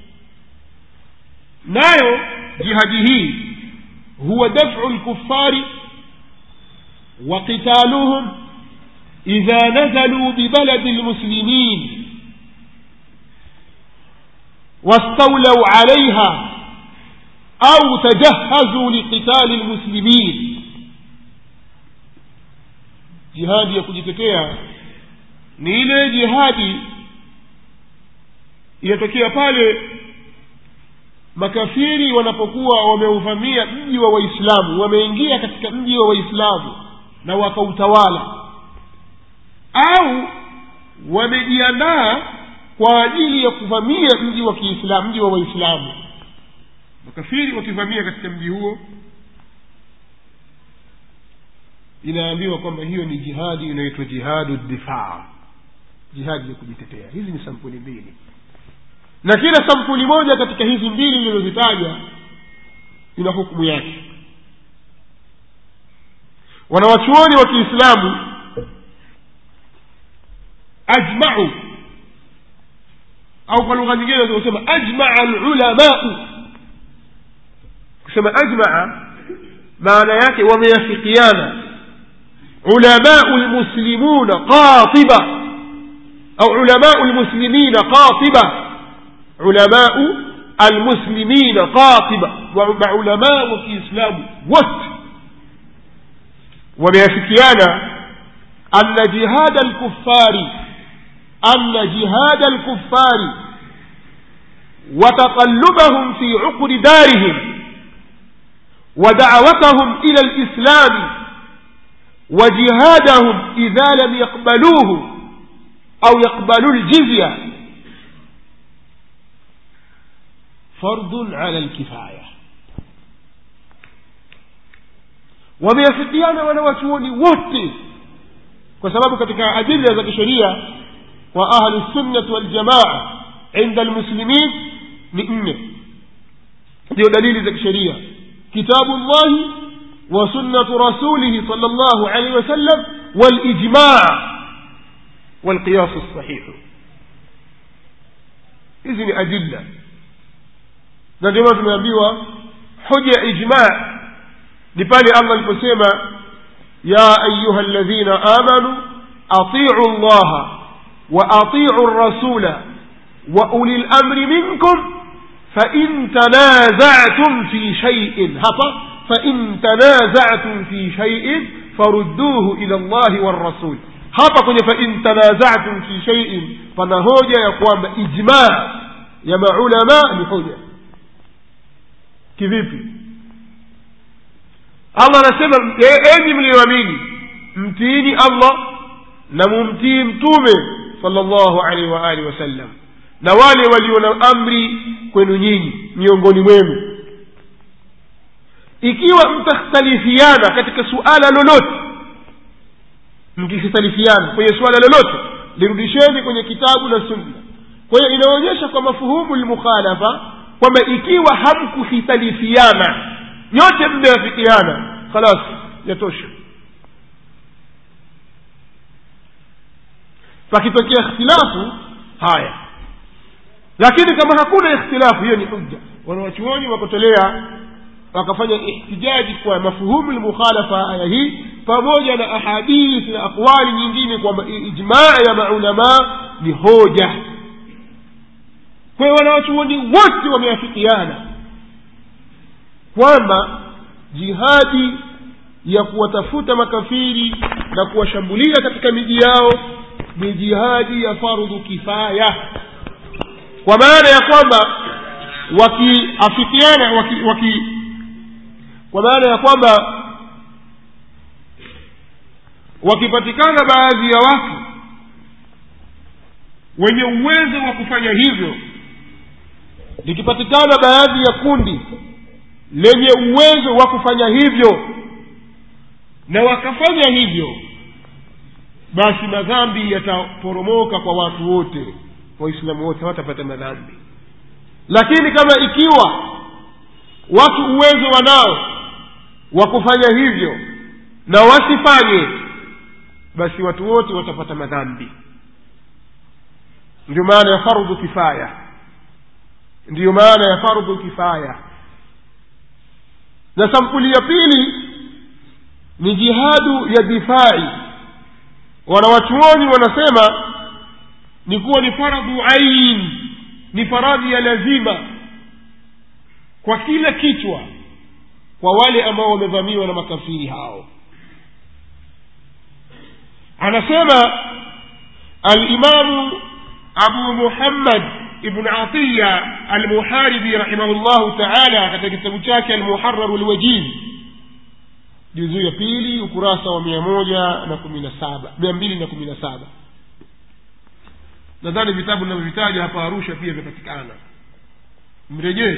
nayo jihadi hii huwa dafu lkufari وقتالهم إذا نزلوا ببلد المسلمين واستولوا عليها أو تجهزوا لقتال المسلمين jihadi ya kujitetea ni ile jihadi inatokea pale makafiri wanapokuwa wameuvamia mji wa waislamu wameingia katika mji wa waislamu na wakautawala au wamejiandaa kwa ajili ya kuvamia mji wa kiislamu mji wa waislamu makafiri wakivamia katika mji huo inaambiwa kwamba hiyo ni jihadi inaitwa jihadu difaa jihadi ya kujitetea hizi ni sampuli mbili na kila sampuli moja katika hizi mbili ilizozitaja ina hukumu yake wanawachuoni wa kiislamu ajmau au kwa lugha nyingine kusema ajmaa lulamau kusema ajmaa maana yake wameyafikiana ulamau lmuslimuna qatiba au ulamau lmuslimina qatiba ulamau almuslimina qatiba maulamaa wa kiislamu wote wameafikiana anna jihada alkuffari anna jihada alkuffari وتقلبهم في عقر دارهم ودعوتهم إلى الإسلام وجهادهم إذا لم يقبلوه أو يقبلوا الجزية فرض على الكفاية wameafikiana wanawachuoni wote kwa sababu katika adila za kisheria wa ahlu sunnati waljamaa inda almuslimin ni nne ndio dalili za kisheria kitabu llahi wa sunnatu rasulihi sal llahu alaihi wasallam walijmaa walqiyasu lsahihu hizi ni adilla na ndio maana tumeambiwa hoja ya ijmaa ni pale allah aliposema ya ayuha ladhina amanu atiu llaha wa atiu rasula wa uli lamri minkum fain tanazatum fi shaiin hapa fain tanazatum fi shaiin farudduhu ila llahi warasul hapa kwenye fain tanazatum fi shaiin pana hoja ya kwamba ijmaa ya maulama ni hoja kivipi allah anasema enyi mliyoamini mtiini allah na mumtii mtume sala llahu alaihi wa alihi wasallam na wale walio na amri kwenu nyinyi miongoni mwenu ikiwa mtakhtalifiana katika suala lolote mkikhtalifiana kwenye suala lolote lirudisheni kwenye kitabu na sunna kwa hiyo inaonyesha kwa mafuhumu lmukhalafa kwamba ikiwa hamkukhitalifiana nyote mmeafikiana khalas yatosha pakitokea ikhtilafu haya lakini kama hakuna ikhtilafu hiyo ni hujja wanawachuoni wakotolea wakafanya ihtijaji kwa mafuhumu lmukhalafa aya hii pamoja na ahadithi na aqwali nyingine kwamba ijmaa ya maulamaa ni hoja kwa hiyo wanawachuoni wote wameafikiana kwamba jihadi ya kuwatafuta makafiri na kuwashambulia katika miji yao ni jihadi ya fardhu kifaya kwa maana ya kwamba wakiafikiana waki, waki kwa maana ya kwamba wakipatikana baadhi ya watu wenye uwezo wa kufanya hivyo likipatikana baadhi ya kundi lenye uwezo wa kufanya hivyo na wakafanya hivyo basi madhambi yataporomoka kwa watu wote waislamu wote hawatapata madhambi lakini kama ikiwa watu uwezo wanao wa kufanya hivyo na wasifanye basi watu wote watapata madhambi ndio maana ya fardhu kifaya ndiyo maana ya fardhu kifaya na sampuli ya pili ni jihadu ya difai wanawachuoni wanasema ni kuwa ni faradhu ain ni faradhi ya lazima kwa kila kichwa kwa wale ambao wamevamiwa na makafiri hao anasema alimamu abu muhammad ibn atiya almuharibi rahimahullahu taala katika kitabu chake almuhararu lwajiz juzuu ya pili ukurasa wa mia moja na kumi na saba mia mbili na kumi na saba nadhani vitabu ninavyovitaja hapa arusha pia vinapatikana mrejee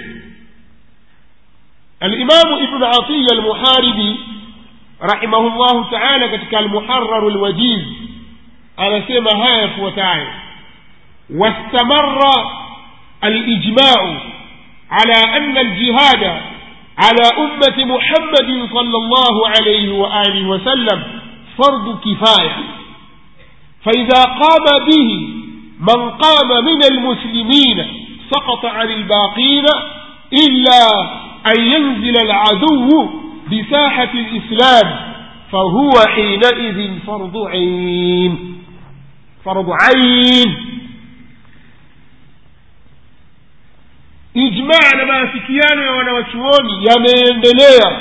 alimamu ibnu atiya almuharibi rahimahullahu taala katika almuhararu lwajiz anasema haya yafuatayo wastamara alijmau ala ana aljihada على أمة محمد صلى الله عليه وآله وسلم فرض كفاية فإذا قام به من قام من المسلمين سقط عن الباقين إلا أن ينزل العدو بساحة الإسلام فهو حينئذ فرض عين فرض عين ijmaa na maafikiano ya wanawachuoni yameendelea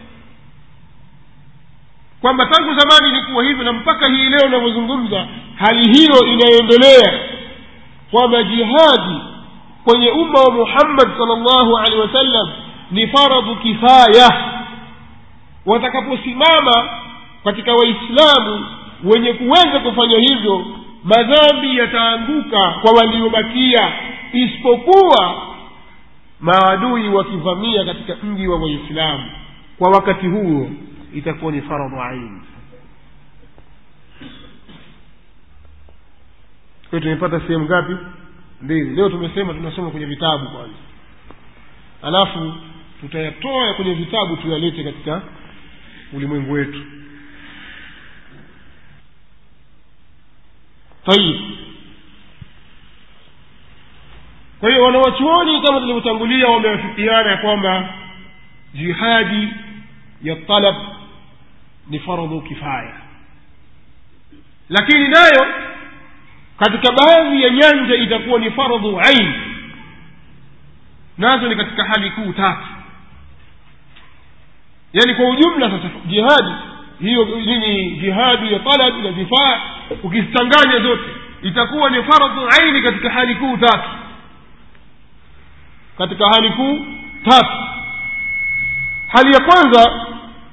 kwamba tangu zamani ilikuwa hivyo na mpaka hii leo inavyozungumza hali hiyo inaendelea kwamba jihadi kwenye umma wa muhammad sal llahu alehi wasallam ni faradhu kifaya watakaposimama katika waislamu wenye kuweza kufanya hivyo madhambi yataanguka kwa waliobakia isipokuwa maadui wakivamia katika mji wa waislamu kwa wakati huo itakuwa ni faradhu aini kwa tumepata sehemu ngapi mbili leo tumesema tunasoma kwenye vitabu kwanza alafu tutayatoa kwenye vitabu tuyalete katika ulimwengu wetu tayib kwa hiyo wanawachuoni kama tulivyotangulia wamewafikiana ya kwamba jihadi ya talab ni faradhu kifaya lakini nayo katika baadhi ya nyanja itakuwa ni faradhu ain nazo ni katika hali kuu tatu yaani kwa ujumla sasa jihadi hiyo nini jihadi ya talab na difaa ukizichanganya zote itakuwa ni faradhu aini katika hali kuu tatu katika hali kuu tatu hali ya kwanza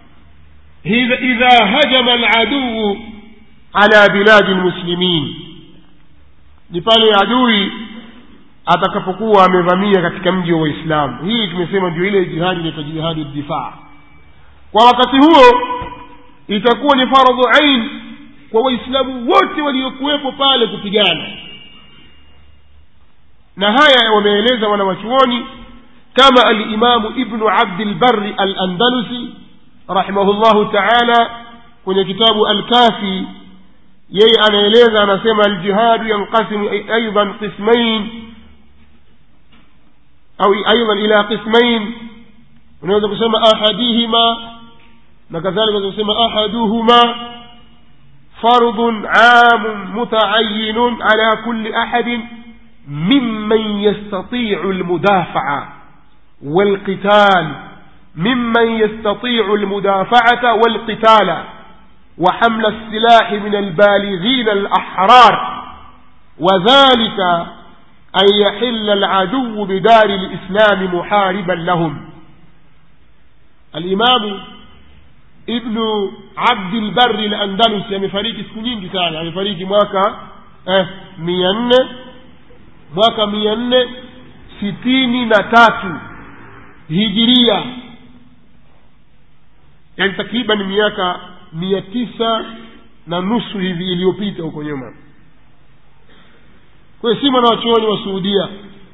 idha hajama aladuu ala biladi lmuslimin ni pale adui atakapokuwa amevamia katika mji wa waislamu hii tumesema ndio ile jihadi inaitwa jihadi difaa kwa wakati huo itakuwa ni faradhu ain kwa waislamu wote waliokuwepo pale kupigana na haya wameeleza wanawachuoni kama alimamu ibnu abdilbari alandalusi rahimahullahu taala kwenye kitabu alkafi yeye anaeleza anasema aljihadu yanqasimu aidan qismain au aidan ila qismain unaweza kusema ahadihima na kadhalika unaweza kusema ahaduhuma fardun amun mutaayinun ala kulli ahadin ممن يستطيع المدافعة والقتال ممن يستطيع المدافعة والقتال وحمل السلاح من البالغين الأحرار وذلك أن يحل العدو بدار الإسلام محاربا لهم الإمام ابن عبد البر الأندلسي amefariki siku nyingi sana amefariki mwaka eh, mia nne mwaka mia nne sitini na tatu hijiria yaani takriban miaka mia tisa na nusu hivi iliyopita huko nyuma kwayo si mwanawachuoni wa suudia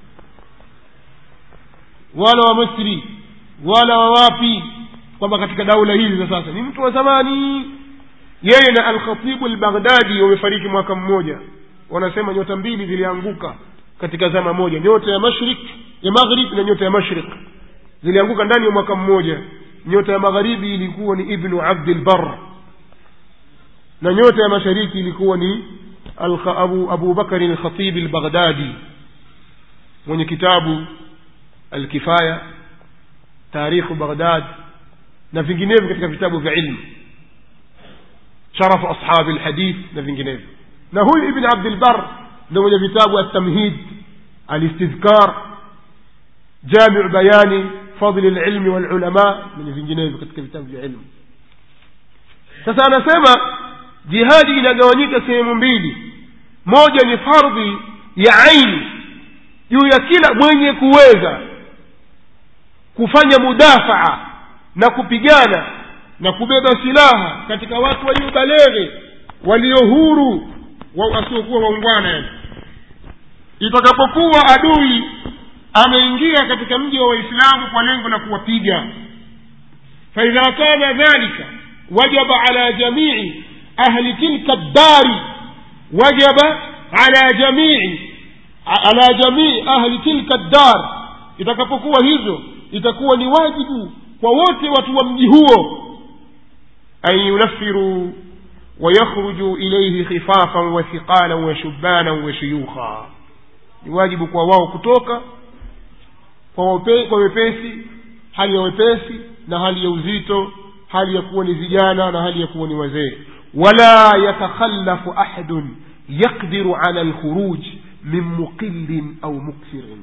wala wa misri wala wa wapi kwamba katika daula hizi za sasa ni mtu wa zamani yeye na alkhatibu lbaghdadi wamefariki mwaka mmoja wanasema nyota mbili zilianguka katika zama moja nyota ya mashrik ya maghrib na nyota ya mashrik zilianguka ndani ya mwaka mmoja nyota ya magharibi ilikuwa ni ibnu abdilbar na nyota ya mashariki ilikuwa ni abu, abu bakari lkhatibi lbaghdadi mwenye kitabu alkifaya tarikhu baghdad na vinginevyo katika vitabu vya ilmu sharafu ashabi lhadith na vinginevyo na huyu ibn abdilbar ndo mwenye vitabu altamhid alistidhkar jamiu bayani fadli lilmi walulama na vinginevyo katika vitabu vya ilmu sasa anasema jihadi inagawanyika sehemu mbili moja ni fardhi ya aini juu ya kila mwenye kuweza kufanya mudafaa na kupigana na kubeba silaha katika watu waliobaleghe walio huru wasiokuwa waungwana yani itakapokuwa adui ameingia katika mji wa waislamu kwa lengo la kuwapiga faidha kana dhalika wajaba ala jamii ahli tilka ddari wajaba ala jamii ala jamii ahli tilka ddar itakapokuwa hivyo itakuwa ni wajibu kwa wote watu wa mji huo an yunafiruu ويخرجوا إليه خفافا وثقالا وشبانا وشيوخا ni wajibu kwa wao kutoka kwa wepe, kwa wepesi hali ya wepesi na hali ya uzito hali ya kuwa ni vijana na hali ya kuwa ni wazee wala yatakhallafu ahadun yaqdiru ala lkhuruj min muqillin au mukthirin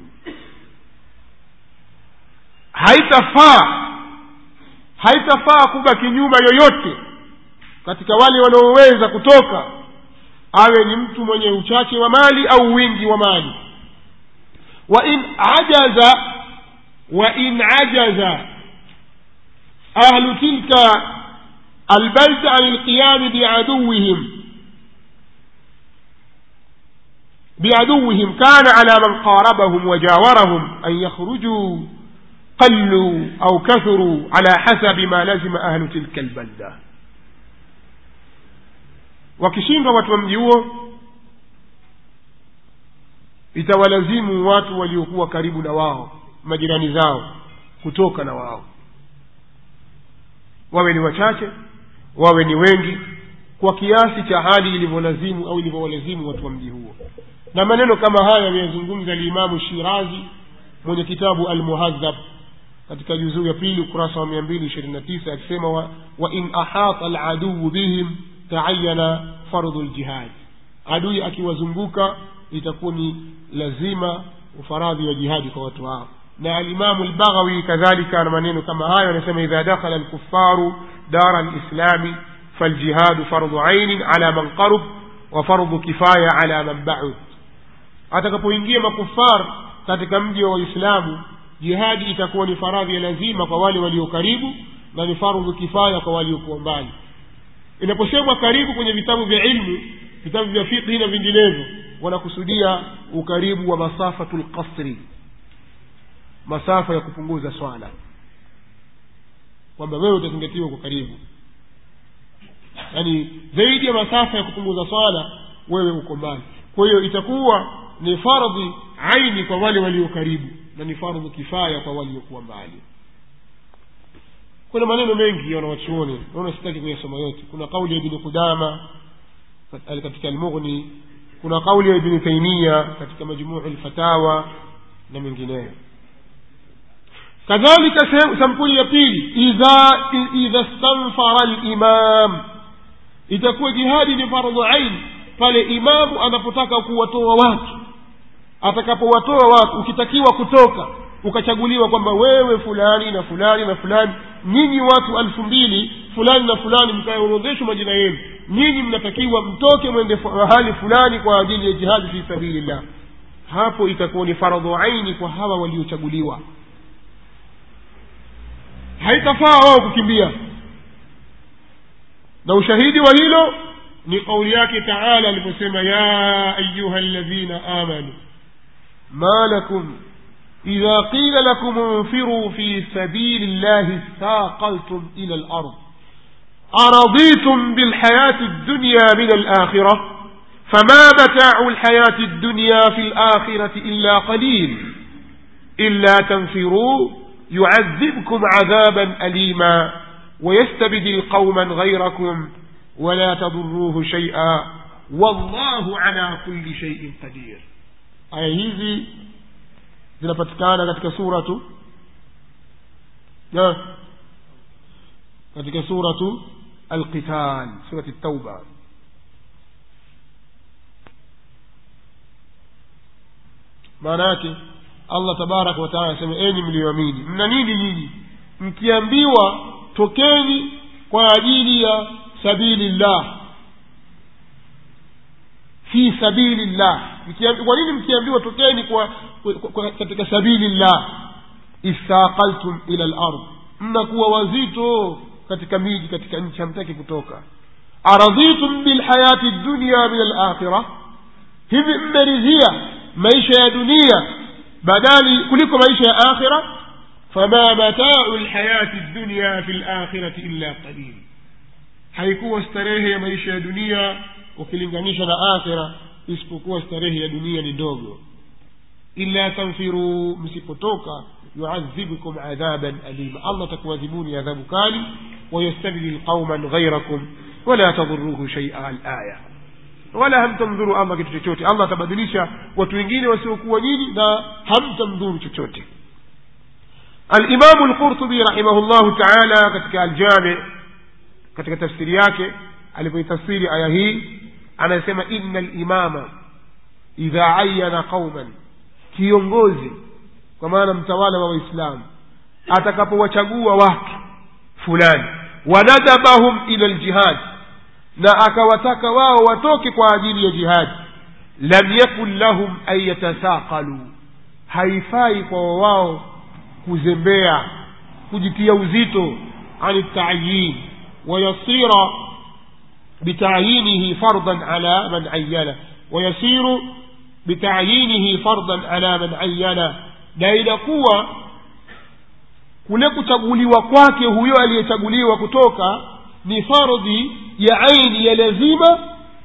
haitafaa haitafaa kubaki nyuma yoyote katika wale wanaoweza kutoka awe ni mtu mwenye uchache wa mali au wingi wa mali wa in ajaza wa in ajaza ahlu tilka albalda an lqiyami biaduwihim بعدوهم كان على من قاربهم وجاورهم أن يخرجوا قلوا أو كثروا على حسب ما لزم أهل تلك البلدة wakishindwa watu wa mji huo itawalazimu watu waliokuwa karibu na wao majirani zao kutoka na wao wawe ni wachache wawe ni wengi kwa kiasi cha hali ilivyolazimu au ilivyowalazimu watu wa mji huo na maneno kama haya ameyazungumza limamu shirazi mwenye kitabu almuhadhab katika juzuu ya pili ukurasa wa mia mbili ishirini na tisa akisema wa, wa in ahata aladuu bihim taayana fardhu ljihad adui akiwazunguka itakuwa ni lazima ufaradhi wa jihadi kwa watu hao na alimamu lbaghawi kadhalika na maneno kama hayo anasema idha dakhala lkufaru dara lislami faljihadu fardhu ainin ala man qarub wa fardhu kifaya ala man baud atakapoingia makufar katika mji wa waislamu jihadi itakuwa ni faradhi ya lazima kwa wale walio karibu na ni fardhu kifaya kwa waliokuwa mbali inaposemwa karibu kwenye vitabu vya ilmu vitabu vya fiqhi na vinginevyo wanakusudia ukaribu wa masafatu lqasri masafa ya kupunguza swala kwamba wewe utazingatiwa kwa karibu yaani zaidi ya masafa ya kupunguza swala wewe uko mbali kwa hiyo itakuwa ni fardhi aini kwa wale walio karibu na ni fardhu kifaya kwa waliokuwa mbali kuna maneno mengi ya wanawachuoni naona sitaki kuyasoma yote kuna kauli ya ibni qudama katika almughni kuna kauli ya ibni taimia katika majmuu lfatawa na mengineyo kadhalika sampuli ya pili idha idha stanfara limam itakuwa jihadi ni fardhu ain pale imamu anapotaka kuwatoa watu atakapowatoa watu ukitakiwa kutoka ukachaguliwa kwamba wewe fulani na fulani na fulani nyinyi watu alfu mbili fulani na fulani mkaorodheshwa majina yenu nyinyi mnatakiwa mtoke mwende mahali fulani kwa ajili ya jihadi fi sabilillah hapo itakuwa ni faradhu aini kwa hawa waliochaguliwa haitafaa wao kukimbia na ushahidi wa hilo ni kauli yake taala aliposema ya ayuha ladhina amanu ma lakum إذا قيل لكم انفروا في سبيل الله اثاقلتم إلى الأرض أرضيتم بالحياة الدنيا من الآخرة فما متاع الحياة الدنيا في الآخرة إلا قليل إلا تنفروا يعذبكم عذابا أليما ويستبدل قوما غيركم ولا تضروه شيئا والله على كل شيء قدير aya hizi zinapatikana katika suratu na katika suratu alqital surati tauba maana yake allah tabaraka wataala anasema enyi mlioamini mna nini nyinyi mkiambiwa tokeni kwa ajili ya sabili llah fi sabili llah kwa nini mkiambiwa tokeni kwa, kwa, kwa katika sabili llah istaqaltum ila lard mnakuwa wazito katika miji katika nchi hamtaki kutoka aradhitum bilhayati dunya min alakhira hivi mmeridhia maisha ya dunia badali kuliko maisha ya akhira fama matau lhayati dunya fi lakhirati illa qalil haikuwa starehe ya maisha ya dunia ukilinganisha na akhira isipokuwa starehe ya dunia ni ndogo illa tanfiruu msipotoka yuadhibukum adhaban alima allah atakuadhibuni adhabu kali wayastabdil qauman ghairakum wala tadhuruhu shaia alaya wala hamtamdhuru allah kitu chochote allah atabadilisha watu wengine wasiokuwa nyinyi na hamtamdhuru chochote alimamu lqurtubi rahimahullahu taala katika aljami katika tafsiri yake alipoitafsiri aya hii anasema ina limama idha ayana qauman kiongozi kwa maana mtawala wa waislamu atakapowachagua watu fulani wanadabahum ila ljihad na akawataka wao watoke kwa ajili ya jihadi lam yakun lahum an yatasaqalu haifai kwa wao kuzembea kujitia uzito ani tayin wayasira bitayinihi fardan ala man ayana wayasiru bitayinihi fardan ala man ayana na inakuwa kule kuchaguliwa kwake huyo aliyechaguliwa kutoka ni fardhi ya aini ya lazima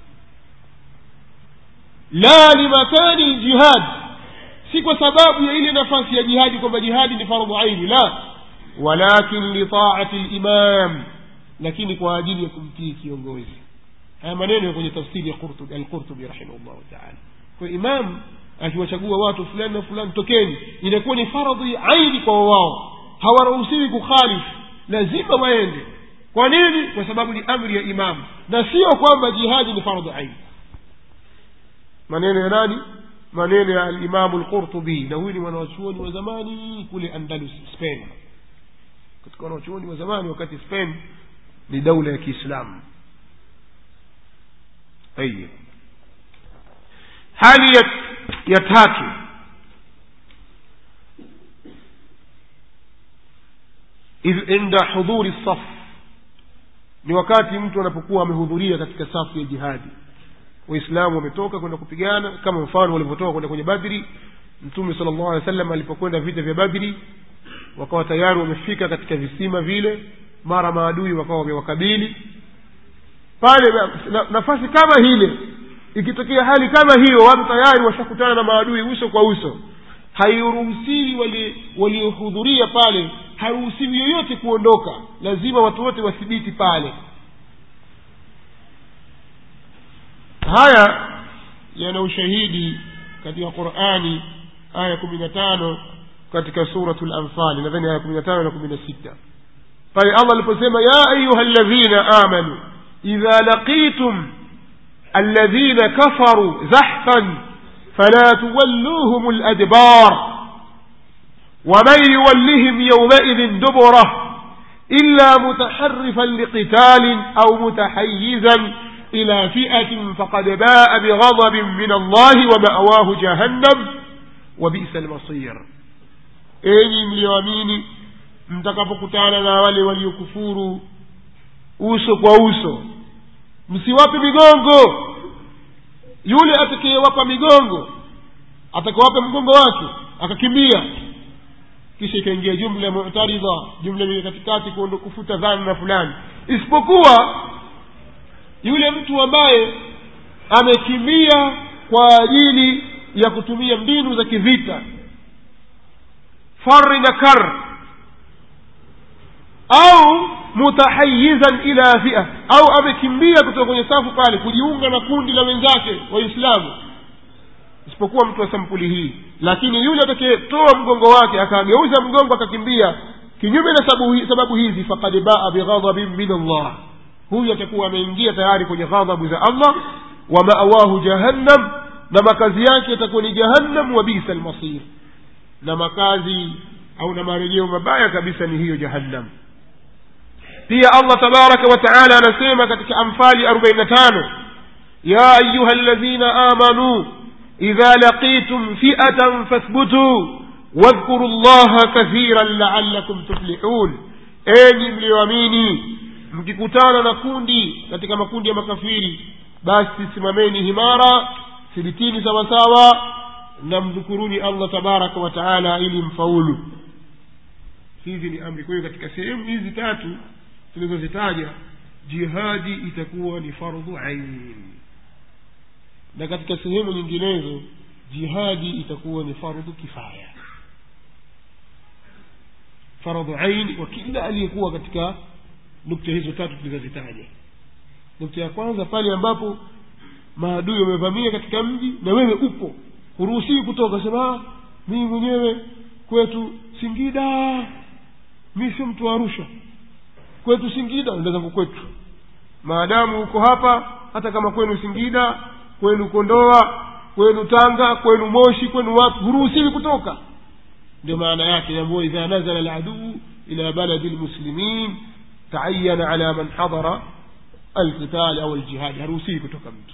la limakani ljihad si kwa sababu ya ile nafasi ya jihadi kwamba jihadi ni fardhu aini la walakin litaati limam lakini kwa ajili ya kumtii kiongozi haya maneno ya kwenye tafsiri ya alqurtubi rahimahullahu taala kwa imam akiwachagua watu fulani na fulani tokeni inakuwa ni fardhi aini kwa wao hawaruhusiwi kukhalifu lazima waende kwa nini kwa sababu ni amri ya imamu na sio kwamba jihadi ni fardhu aini maneno ya nani maneno ya alimamu lqurtubi na huyu ni mwanawachuoni wa zamani kule andalus spain katika wanawachuoni wa zamani wakati spain ni daula ya kiislamu tayib hali ya, ya tatu inda hudhuri saf ni wakati mtu anapokuwa amehudhuria katika safu ya jihadi waislamu wametoka kwenda kupigana kama mfano walivyotoka kwenda kwenye badri mtume sala llahu alih wa sallam alipokwenda vita vya badri wakawa tayari wamefika katika visima vile mara maadui wakawa wamewakabili pale na, nafasi kama hile ikitokea hali kama hiyo watu tayari washakutana na maadui uso kwa uso hairuhusiwi waliohudhuria wali pale haruhusiwi yoyote kuondoka lazima watu wote wathibiti pale haya yana ushahidi katika qurani aya kumi na tano katika suratu lanfali nadhani aya kumi na tano na kumi na sita pale allah aliposema ya ayuha ladhina amanu idha laqitum alladhina kafaru zahfan fala tuwalluhum ladbar ومن يولهم يومئذ دبره إلا متحرفا لقتال أو متحيزا إلى فئة فقد باء بغضب من الله ومأواه جهنم وبئس المصير enyi mlioamini mtakapokutana na wale waliokufuru uso kwa uso msiwape migongo yule atakayewapa migongo atakawapa mgongo wake akakimbia kisha ikaingia jumla mutaridha jumla ile katikati kuondo kufuta dhana fulani isipokuwa yule mtu ambaye amekimbia kwa ajili ya kutumia mbinu za kivita fari na kar au mutahayizan ila fia au amekimbia kutoka kwenye safu pale kujiunga na kundi la wenzake waislamu isipokuwa mtu wa sampuli hii lakini yule atakayetoa mgongo wake akageuza mgongo akakimbia kinyume na sababu, sababu hizi fakad baa bighadhabin min allah huyu atakuwa ameingia tayari kwenye ghadhabu za allah wa maawahu jahannam na makazi yake yatakuwa ni jahannam wa bisa lmasir na makazi au na marejeo mabaya kabisa ni hiyo jahannam pia allah tabaraka wa taala anasema katika amfali arobaini na tano ya ayuha ladhina amanuu idha laqitum fiatan fathbutuu wadhkuru llaha kathiran laalakum tuflihun enyi mliyoamini mkikutana na kundi katika makundi ya makafiri basi simameni himara thibitini sawasawa na mdhukuruni allah tabaraka wa taala ili mfaulu hizi ni amri kwa hiyo katika sehemu hizi tatu tulizozitaja jihadi itakuwa ni fardhu ain na katika sehemu nyinginezo jihadi itakuwa ni fardhu kifaya fardhu ain kwa kila aliyekuwa katika nukta hizo tatu tulizozitaja nukta ya kwanza pale ambapo maadui wamevamia katika mji na wewe upo huruhusii kutoka sema mii mwenyewe kwetu singida mi sio mtu wa arusha kwetu singida enda zangu kwetu maadamu uko hapa hata kama kwenu singida kwenu kondoa kwenu tanga kwenu moshi kwenu wapi huruhusiwi kutoka ndio maana yake yambua idha nazala laduu ila baladi lmuslimin taayana ala man hadara alqital au aljihadi haruhusiwi kutoka mtu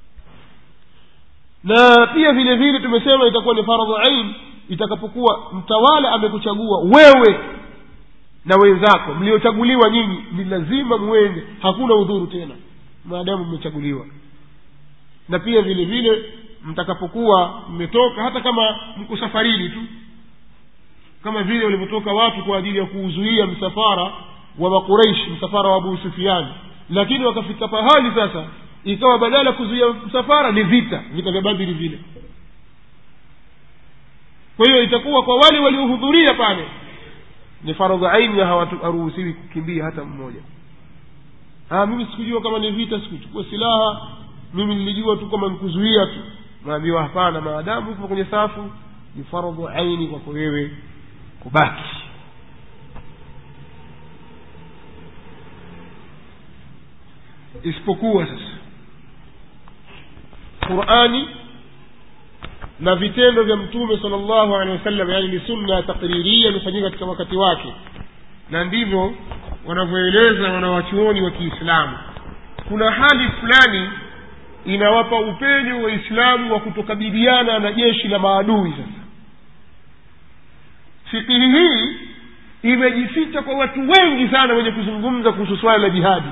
na pia vile vile tumesema itakuwa ni faradhu ain itakapokuwa mtawala amekuchagua wewe na wenzako mliochaguliwa nyinyi ni lazima mwende hakuna udhuru tena maadamu mmechaguliwa na pia vile vile mtakapokuwa mmetoka hata kama mko safarini tu kama vile walivyotoka watu kwa ajili ya kuuzuia msafara wa makureishi msafara wa abu sufiani lakini wakafika pahali sasa ikawa badala ya kuzuia msafara ni vita vita vya badiri vile kwa hiyo itakuwa kwa wale waliohudhuria pale ni faradhu aini na hawaruhusiwi kukimbia hata mmoja ah, mimi sikujua kama ni vita sikuchukua silaha mimi nilijua tu kama nikuzuia tu naambiwa hapana maadamu uko kwenye safu ni faradhu aini kwako wewe kubaki isipokuwa sasa qurani na vitendo vya mtume sala llahu alehi wasallam yani ni sunna takriria imefanyika katika wakati wake na ndivyo wanavyoeleza wanawachuoni wa kiislamu kuna hali fulani inawapa upenyo waislamu wa kutokabiliana na jeshi la maadui sasa fikihi hii imejificha kwa watu wengi sana wenye kuzungumza kuhusu swala la jihadi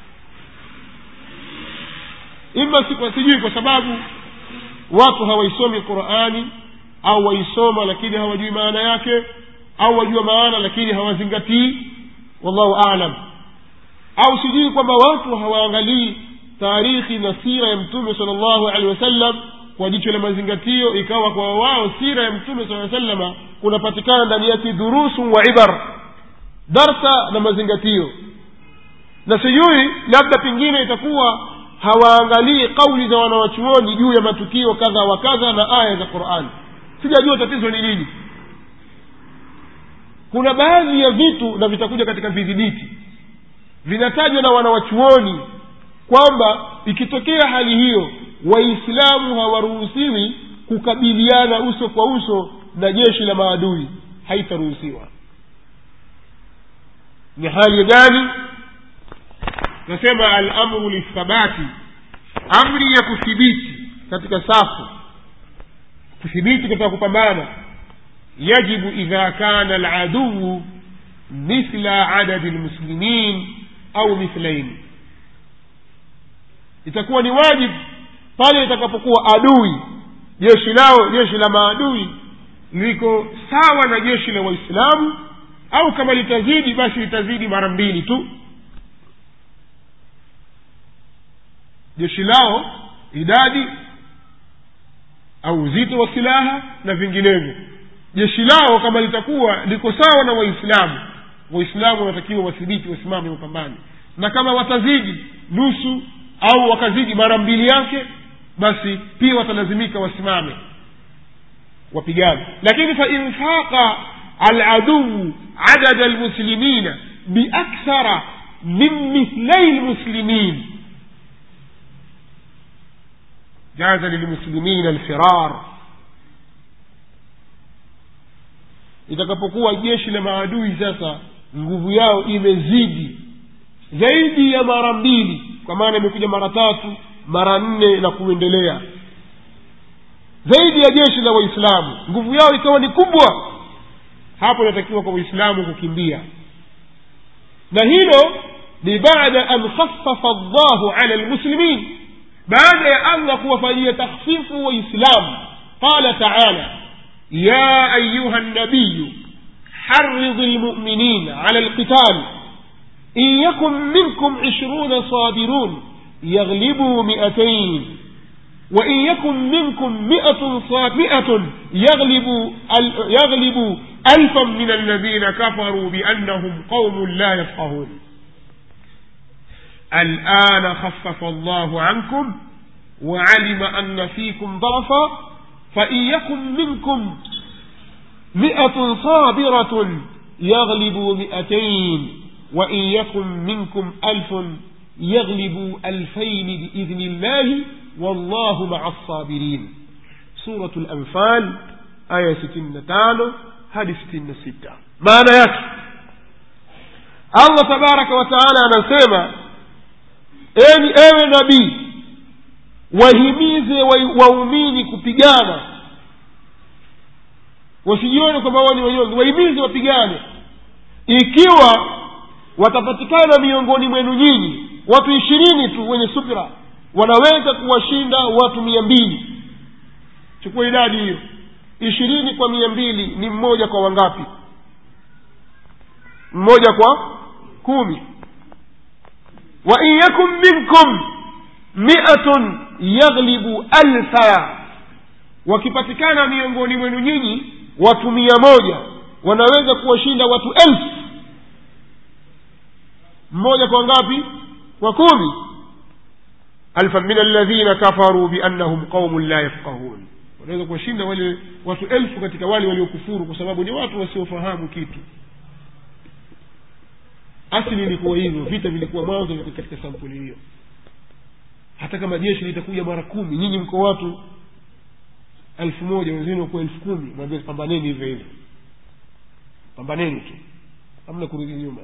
ima sijui kwa sababu watu hawaisomi qurani au waisoma lakini hawajui maana yake au wajua maana lakini hawazingatii wallahu alam au sijui kwamba watu hawaangalii taarikhi na sira ya mtume sala llahu alehi wasallam kwa jicho la mazingatio ikawa kwa wao sira ya mtume saa salama kunapatikana ndani yake durusu wa ibar darsa na mazingatio na sijui labda pengine itakuwa hawaangalii kauli za wanawachuoni juu ya matukio kadha wa kadha na aya za qurani sijajua tatizo ni nini kuna baadhi ya vitu na vitakuja katika vidhibiti vinatajwa na wanawachuoni kwamba ikitokea hali hiyo waislamu hawaruhusiwi kukabiliana uso kwa uso na jeshi la maadui haitaruhusiwa ni hali gani nasema alamru lithabati amri ya kuthibiti katika safu kuthibiti katika kupambana yajibu idha kana aladuu mithla adadi lmuslimin au mithlaini itakuwa ni wajibu pale itakapokuwa adui jeshi lao jeshi la maadui liko sawa na jeshi la waislamu au kama litazidi basi litazidi mara mbili tu jeshi lao idadi au uzito wa silaha na vinginevyo jeshi lao kama litakuwa liko sawa na waislamu waislamu wanatakiwa wathibiti wasimame mapambano na kama watazidi nusu au wakazidi mara mbili yake basi pia watalazimika wasimame wapigane lakini fain faqa aladuu adada lmuslimina biakthara min mithlai lmuslimin jaza lilmuslimina alfirar itakapokuwa jeshi la maadui sasa nguvu yao imezidi zaidi ya mara mbili kwa maana imekuja mara tatu mara nne na kuendelea zaidi ya jeshi la waislamu nguvu yao ikawa ni kubwa hapo inatakiwa kwa waislamu kukimbia na hilo ni baada an khaffafa llahu ala lmuslimin baada ya allah kuwafanyia takhfifu waislamu qala taala ya ayuha nabiyu حرض المؤمنين على القتال إن يكن منكم عشرون صابرون يغلبوا مئتين وإن يكن منكم مئة مئة يغلب يغلب ألفا من الذين كفروا بأنهم قوم لا يفقهون الآن خفف الله عنكم وعلم أن فيكم ضعفا فإن يكن منكم مئة صابرة يغلبوا مئتين وإن يكن منكم ألف يغلبوا ألفين بإذن الله والله مع الصابرين سورة الأنفال آية ستين تانو هذه ستين ستة معنى يكفي الله تبارك وتعالى anasema eni ewe nabii wahimize waumini kupigana wasijione kwamba wao ni wanyonge wahimize wapigane ikiwa watapatikana miongoni mwenu nyinyi watu ishirini tu wenye subira wanaweza kuwashinda watu mia mbili chukua idadi hiyo ishirini kwa mia mbili ni mmoja kwa wangapi mmoja kwa kumi wa in yakun minkum miatun yaghlibu alfa wakipatikana miongoni mwenu nyinyi watu mia moja wanaweza kuwashinda watu elfu mmoja kwa ngapi kwa kumi alfa min alladhina kafaruu biannahum qaumun la yafqahun wanaweza kuwashinda wale watu elfu katika wale waliokufuru kwa sababu ni watu wasiofahamu kitu asili ilikuwa hivyo vita vilikuwa mwanzo katika sampuli hiyo hata kama jeshi litakuja mara kumi nyinyi mko watu elfu moja wenzenu wakuwa elfu kumi mwambie pambaneni hivyo hivyo pambaneni tu hamna kurudi nyuma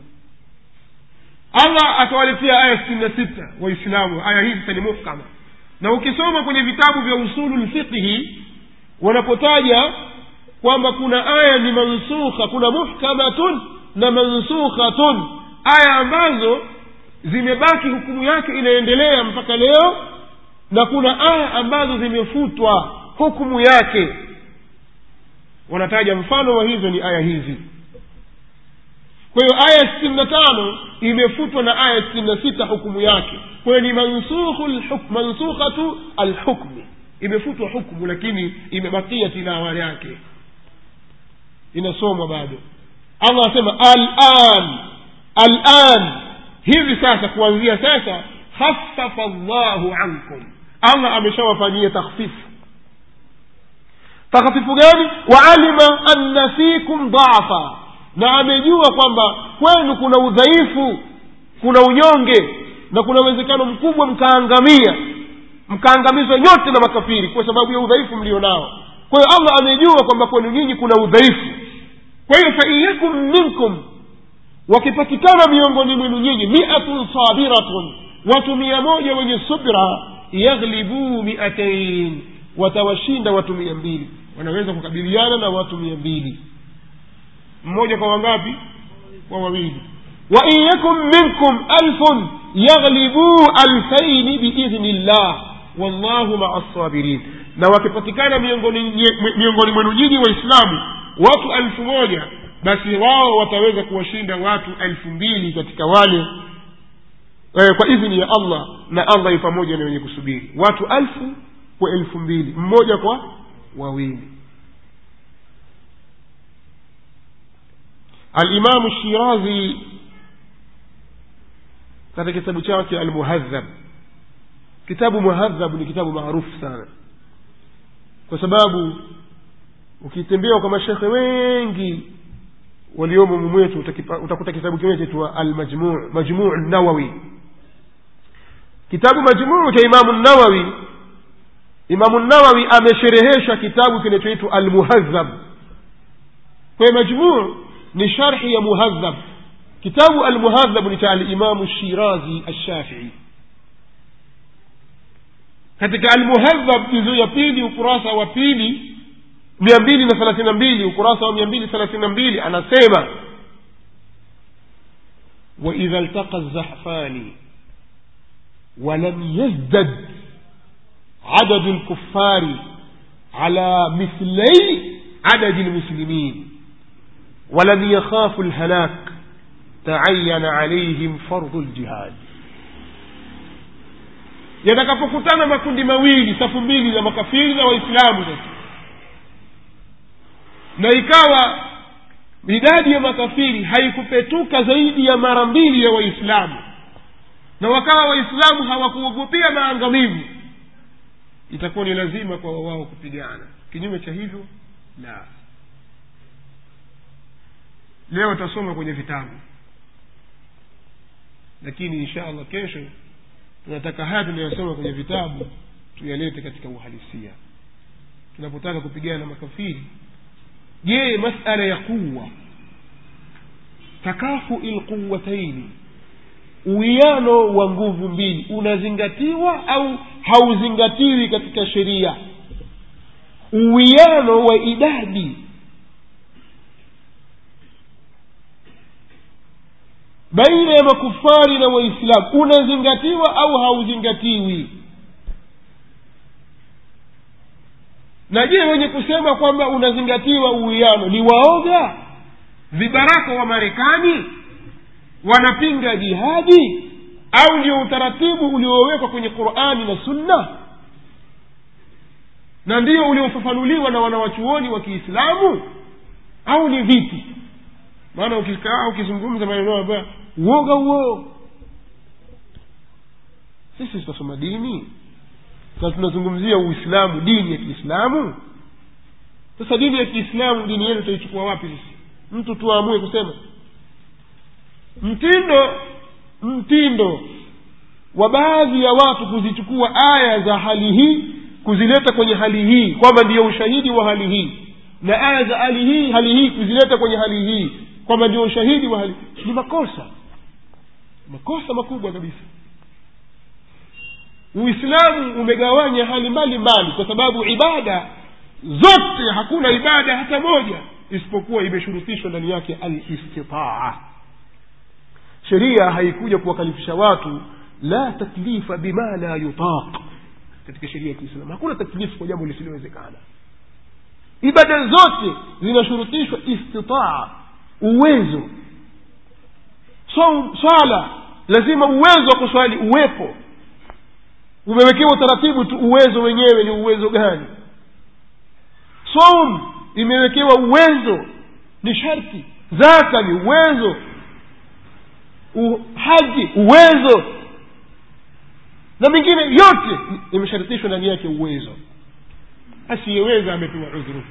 allah akawaletea aya sitini na sita waislamu aya hii sasa ni muhkama na ukisoma kwenye vitabu vya usulu lfiqhi wanapotaja kwamba kuna aya ni mansukha kuna muhkamatun na mansukhatun aya ambazo zimebaki hukumu yake inaendelea mpaka leo na kuna aya ambazo zimefutwa hukumu yake wanataja mfano wa hizo ni aya hizi kwa hiyo aya sitini na tano imefutwa na aya sitini na sita hukumu yake kwa hiyo ni mansukhatu alhukmi imefutwa hukumu lakini imebakia tilawa yake inasomwa bado allah asema alan alan hivi sasa kuanzia sasa khafafa llahu ankum allah ameshawafanyia takhfifu takhfifu gani waalima anna fikum dhafa na amejua kwamba kwenu kuna udhaifu kuna unyonge na kuna uwezekano mkubwa mkaangamia mkaangamizwa nyote na makafiri kwa sababu ya udhaifu mlio nao kwa hiyo allah amejua kwamba kwenu nyinyi kuna udhaifu kwa hiyo fain yakun minkum wakipatikana miongoni mwenu nyinyi miatun sabiratun watu mia moja wenye subra yaghlibuu miatain watawashinda watu mia mbili wanaweza kukabiliana na watu mia mbili mmoja kwa wangapi kwa wawili wain yakun minkum alfun yaghlibuu alfaini biidhni llah wallahu maa lsabirin na wakipatikana miongoni miongoni mwenu nyinyi waislamu watu elfu moja basi wao wataweza kuwashinda watu elfu mbili katika wale eh, kwa idhini ya allah na allah pamoja na wenye kusubiri watu elfu kwa elfu mbili mmoja kwa wawili alimamu shirazi katika kitabu chake almuhadhab kitabu muhadhab ni kitabu maarufu sana kwa sababu ukitembea kwa mashekhe wengi waliomo mumwetu utakuta kitabu kimoja chaitwa almajmuu majmuu nawawi kitabu majmuu cha imamu nawawi imamu nawawi amesherehesha kitabu kinachoitwa almuhadhab kwa majmuu ni sharhi ya muhadhab kitabu almuhadhab ni cha alimamu shirazi alshafii katika almuhadhab juzuu ya pili ukurasa wa pili mia mbili na thelathini na mbili ukurasa wa mia mbili thelathini na mbili anasema waidha ltaqa الزحفان ولم يزدد عدد الكفار على مثلي عدد المسلمين ولم يخافوا الهلاك تعين عليهم فرض الجهاد yatakapokutana makundi mawili safu mbili za makafiri na waislamu sasa na ikawa idadi ya makafiri haikupetuka zaidi ya mara mbili ya waislamu na wakawa waislamu hawakuogopea maangamivu itakuwa ni lazima kwa wao kupigana kinyume cha hivyo la leo tasoma kwenye vitabu lakini insha allah kesho tunataka haya tunayosoma kwenye vitabu tuyalete katika uhalisia tunapotaka kupigana na makafiri je masala ya quwa takafui lquwataini uwiano wa nguvu mbili unazingatiwa au hauzingatiwi katika sheria uwiano wa idadi baina ya makufari na waislamu unazingatiwa au hauzingatiwi na je wenye kusema kwamba unazingatiwa uwiano ni waoga vibaraka wa marekani wanapinga jihadi au ndio utaratibu uliowekwa kwenye qurani na sunna na ndio uliofafanuliwa na wanawachuoni wa kiislamu au ni vipi maana ukikaa ukizungumza maneno ambayo uoga huo sisi tutasoma dini na tunazungumzia uislamu dini ya kiislamu sasa dini ya kiislamu dini yenu tutaichukua wapi sisi mtu tuamue kusema mtindo mtindo wa baadhi ya watu kuzichukua aya za hali hii kuzileta kwenye hali hii kwamba ndiyo ushahidi wa hali hii na aya za hali hii hali hii kuzileta kwenye hali hii kwamba ndio ushahidi wa hali ni makosa makosa makubwa kabisa uislamu umegawanya hali mbali mbali kwa sababu ibada zote hakuna ibada hata moja isipokuwa imeshurutishwa ndani yake alistitaa sheria haikuja kuwakalifisha watu la taklifa bima la yutaq katika sheria ya kiislamu hakuna taklifu kwa jambo lisilowezekana ibada zote zinashurutishwa istitaa uwezo so, swala lazima uwezo wa kuswali uwepo umewekewa utaratibu tu uwezo wenyewe ni uwezo gani som imewekewa uwezo ni sharti zaka ni uwezo U, haji uwezo na mingine yote imeshartishwa ndani yake uwezo asiyeweza amepewa udhuru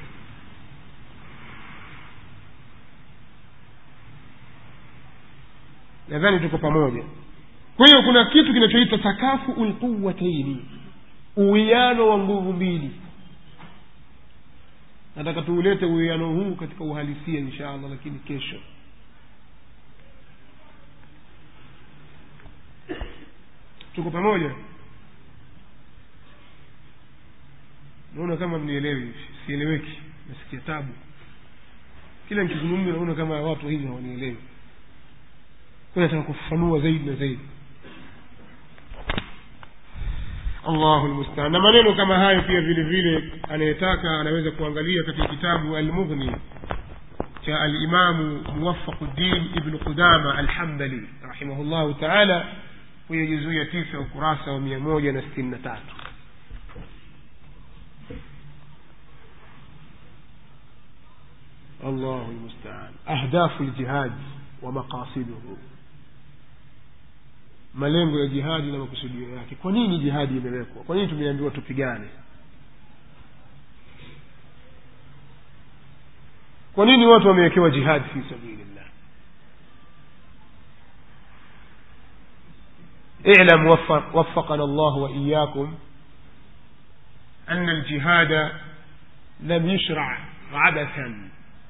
nadhani tuko pamoja kwa hiyo kuna kitu kinachoitwa takafuu lquwataini uwiano wa nguvu mbili nataka tuulete uwiano huu katika uhalisia insha allah lakini kesho tuko pamoja naona kama mnielewi sieleweki nasikia tabu kila nikizungumza naona kama watu hivi hawanielewi kwa nataka kufafanua zaidi na zaidi allahu lmustaan na maneno kama hayo pia vile vile anayetaka anaweza kuangalia katika kitabu almughni cha alimamu muwafaquddin ibnu qudama alhambali rahimahullahu taala kwenye juzuu ya tisa ukurasa wa mia moja na sitini na tatu allahu lmustaan ahdafu ljihadi wa maqasiduhu malengo ya jihadi na makusudio yake kwa nini jihadi imewekwa kwa nini tumeambiwa tupigane kwa nini watu wamewekewa jihadi fi sabilillah اعلم وفق وفقنا الله وإياكم أن الجهاد لم يشرع عبثا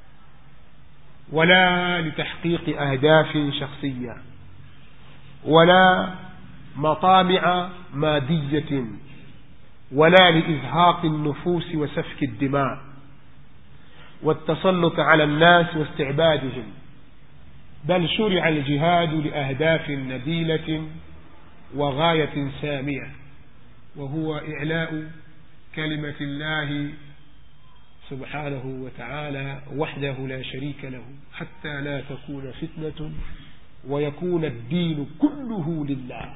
ولا لتحقيق أهداف شخصية ولا مطامع مادية ولا لإزهاق النفوس وسفك الدماء والتسلط على الناس واستعبادهم بل شرع الجهاد لأهداف نبيلة وغاية سامية وهو إعلاء كلمة الله سبحانه وتعالى وحده لا شريك له حتى لا تكون فتنة ويكون الدين كله لله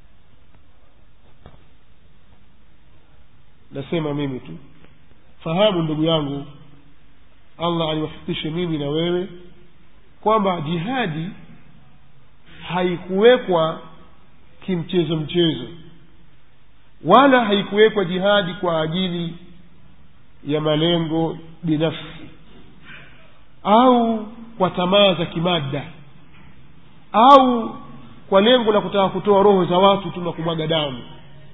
nasema mimi tu fahamu ndugu yangu allah aliwafikishe mimi na wewe kwamba jihadi haikuwekwa kimchezo mchezo wala haikuwekwa jihadi kwa ajili ya malengo binafsi au kwa tamaa za kimada au kwa lengo la kutaka kutoa roho za watu tu na kumwaga damu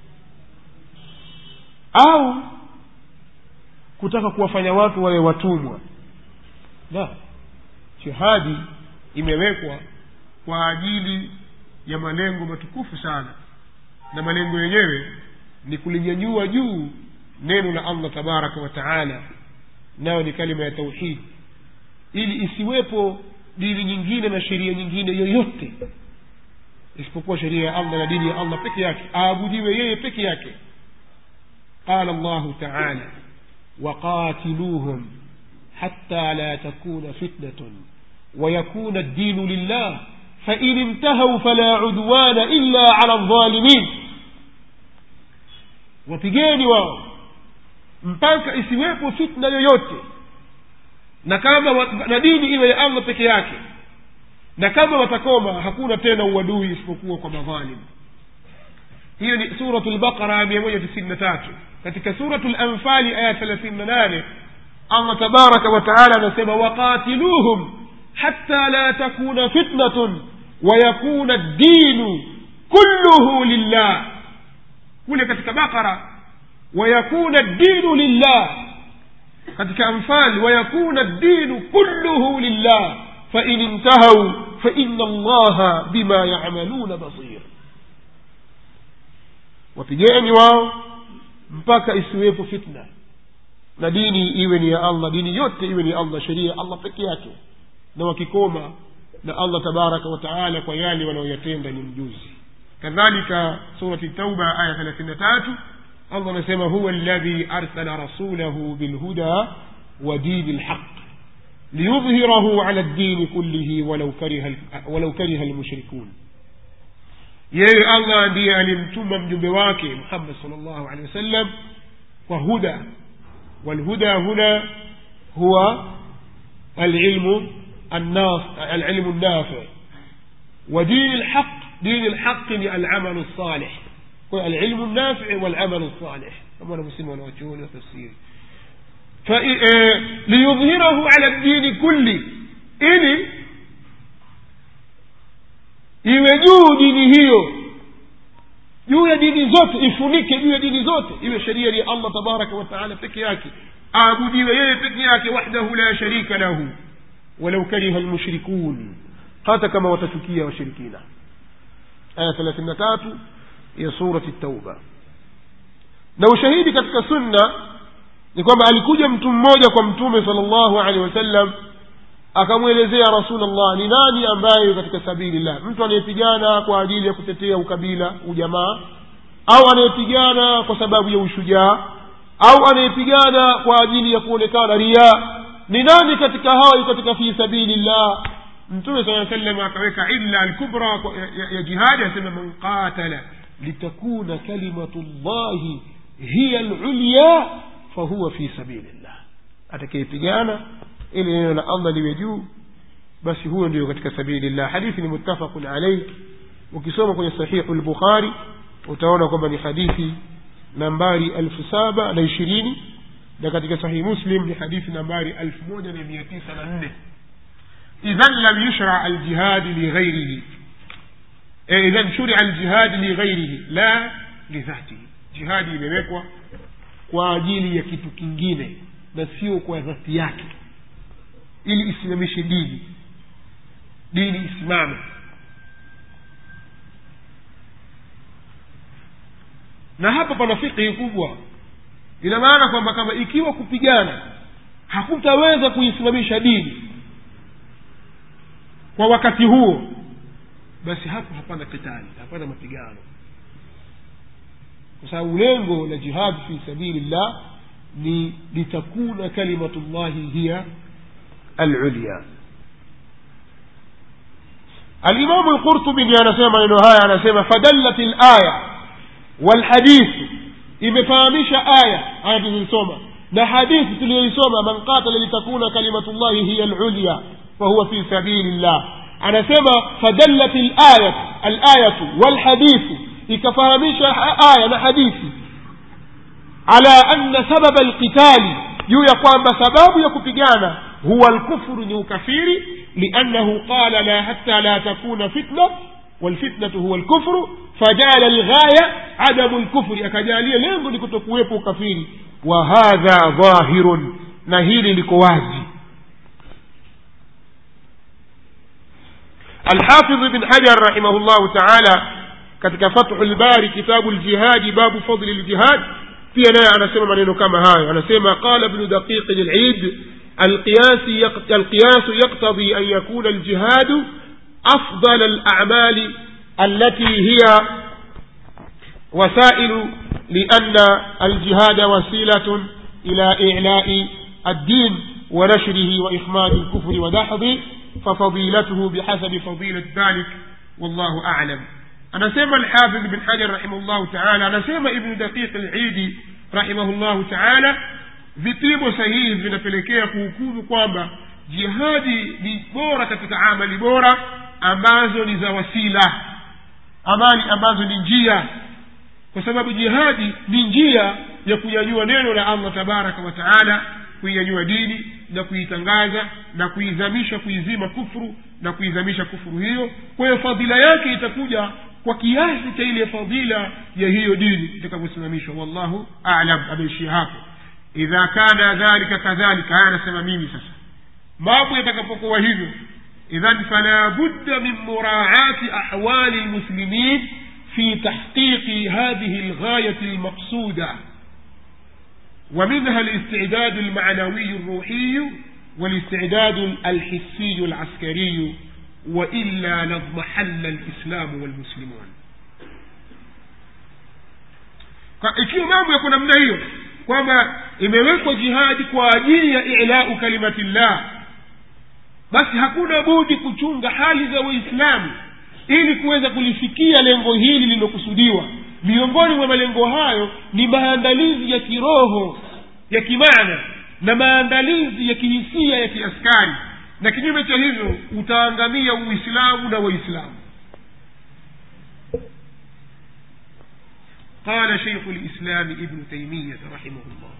au kutaka kuwafanya watu wawe watumwa la jihadi imewekwa kwa ajili ya malengo matukufu sana na malengo yenyewe ni kulinyanyua juu neno la allah tabaraka wa taala nayo ni kalima ya tauhidi ili isiwepo dini nyingine na sheria nyingine yoyote isipokuwa sheria ya allah na dini ya allah peke yake aabudiwe yeye peke yake قال الله تعالى وقاتلوهم حتى لا تكون فتنة ويكون الدين لله فإن انتهوا فلا عدوان إلا على الظالمين wapigeni wao mpaka isiwepo fitna yoyote na kama na dini iwe ya allah peke yake na kama watakoma hakuna tena uadui isipokuwa kwa madhalimu hiyo ni suratu lbaqara mia moja tisini na tatu katika suratu lanfali aya thelathini na nane allah tabaraka wataala anasema waqatiluhum hatta la takuna fitnatun wayakuna ddinu kulluhu lillah kule katika baqara wayakuna ddinu lillah katika anfal wayakuna ddinu kulluhu lillah fain intahau faina allaha bima yamaluna basir wapigeni wao mpaka isiwepo fitna na dini iwe ni ya allah dini yote iwe ni allah sheria ya allah peke yake na wakikoma na allah tabaraka wataala kwa yale wanaoyatenda ni mjuzi kadhalika surati tauba aya thelathini na tatu allah anasema huwa ladhi arsala rasulahu bilhuda wa dini lhaq liyudhhirahu ala ldini kullihi walau kariha walau kariha lmushrikun yeye allah ndiye alimtuma mjumbe wake muhammad sal llahu alehi wasallam kwa huda والهدى هنا هو العلم الناف العلم النافع ودين الحق دين الحق العمل الصالح العلم النافع والعمل الصالح كما أنا مسلم وأنا وجهوني وتفسيري ليظهره على الدين كله ili iwe juu dini hiyo juu ya dini zote ifunike juu ya dini zote iwe sheria ni allah tabaraka wataala peke yake aabudiwe yeye peke yake wahdahu la sharika lahu walau kariha lmushrikun hata kama watachukia washirikina aya thelathini na tatu ya surati tauba na ushahidi katika sunna ni kwamba alikuja mtu mmoja kwa mtume sala llahu alehi wasallam akamwelezea rasulllah ni nani ambaye katika sabilillah mtu anayepigana kwa ajili ya kutetea ukabila ujamaa au anayepigana kwa sababu ya ushujaa au anayepigana kwa ajili ya kuonekana ria ni nani katika hawa yu katika fi sabilillah mtume saa salam akaweka illa alkubra ya, ya, ya jihadi asema man qatala litakuna kalimatu llahi hiya lulya fahuwa fi sabilillah atakayepigana ili neno la allah liwe juu basi huyo ndio katika sabilillah hadithi ni muttafaqun alaih ukisoma kwenye sahihu lbukhari utaona kwamba ni hadithi nambari elfu saba na ishirini na katika sahihi muslim ni hadithi nambari elfu moja na mia tisa na nne idhan lam yushra aljihadi lighairihi idhan shuria aljihadi lighairihi la lidhatihi jihadi imewekwa kwa ajili ya kitu kingine na sio kwa dhati yake ili isimamishe dini dini isimame na hapa pana fikihi kubwa ina maana kwamba kama ikiwa kupigana hakutaweza kuisimamisha dini kwa wakati huo basi hapo hapana kitali hapana mapigano kwa sababu lengo la jihad fi sabili llah ni litakuna kalimatu llahi hiya alulya alimamu lqurtubi ndiye anasema maneno haya anasema fadallat laya walhadithu imefahamisha aya aya tulizosoma na hadithi tuliyoisoma man qatala litakuna kalimatu llahi hiya lulya fahuwa fi sabili llah anasema fadallat layat alayatu walhadithu ikafahamisha aya na hadithi ala anna sababa alqitali juu ya kwamba sababu ya kupigana huwa alkufru ni ukafiri liannahu qala la hatta la takuna fitna walfitnatu huwa alkufru fajala alghaya adamu lkufri akajalia lengo ni kutokuwepo ukafiri wa hadha dhahirun na hili liko wazi الحافظ بن حجر رحمه الله تعالى katika fathu lbari kitabu ljihadi babu fadli ljihad pia naye anasema maneno kama hayo anasema qala bnu daqiqi lid القياس يقتضي أن يكون الجهاد أفضل الأعمال التي هي وسائل لأن الجهاد وسيلة إلى إعلاء الدين ونشره وإخماد الكفر ودحضه ففضيلته بحسب فضيلة ذلك والله أعلم anasema alhafidh bin hajar rahimahullahu taala anasema ibnu daqiq lidi rahimahullahu taala vipimo sahihi vinapelekea kuhukumu kwamba jihadi ni bora katika amali bora ambazo ni za wasila amali ambazo ni njia kwa sababu jihadi ni njia ya kunyanyua neno la allah tabaraka wa taala kuinyanyua dini na kuitangaza na kuizamisha kuizima kufru na kuizamisha kufuru hiyo kwa hiyo fadhila yake itakuja kwa kiasi cha ile fadhila ya hiyo dini itakavyosimamishwa wallahu alam ameishia hapo idha kana dhalika kadhalika haya anasema mimi sasa mambo yatakapokuwa hivyo idhan fala budda min muraati ahwali lmuslimin في تحقيق هذه الغاية المقصودة ومنها الاستعداد المعنوي الروحي والاستعداد الحسي العسكري وإلا لاضمحل الإسلام والمسلمون ikiwa mambo yako namna hiyo kwamba imewekwa jihadi kwa ajili ya ilau kalimatillah basi hakuna budi kuchunga hali za waislamu ili kuweza kulifikia lengo hili lililokusudiwa miongoni mwa malengo hayo ni maandalizi ya kiroho ya kimaana na maandalizi ya kihisia ya kiaskari na kinyume cha hivyo utaangamia uislamu na waislamu قال شيخ الإسلام ابن تيمية رحمه الله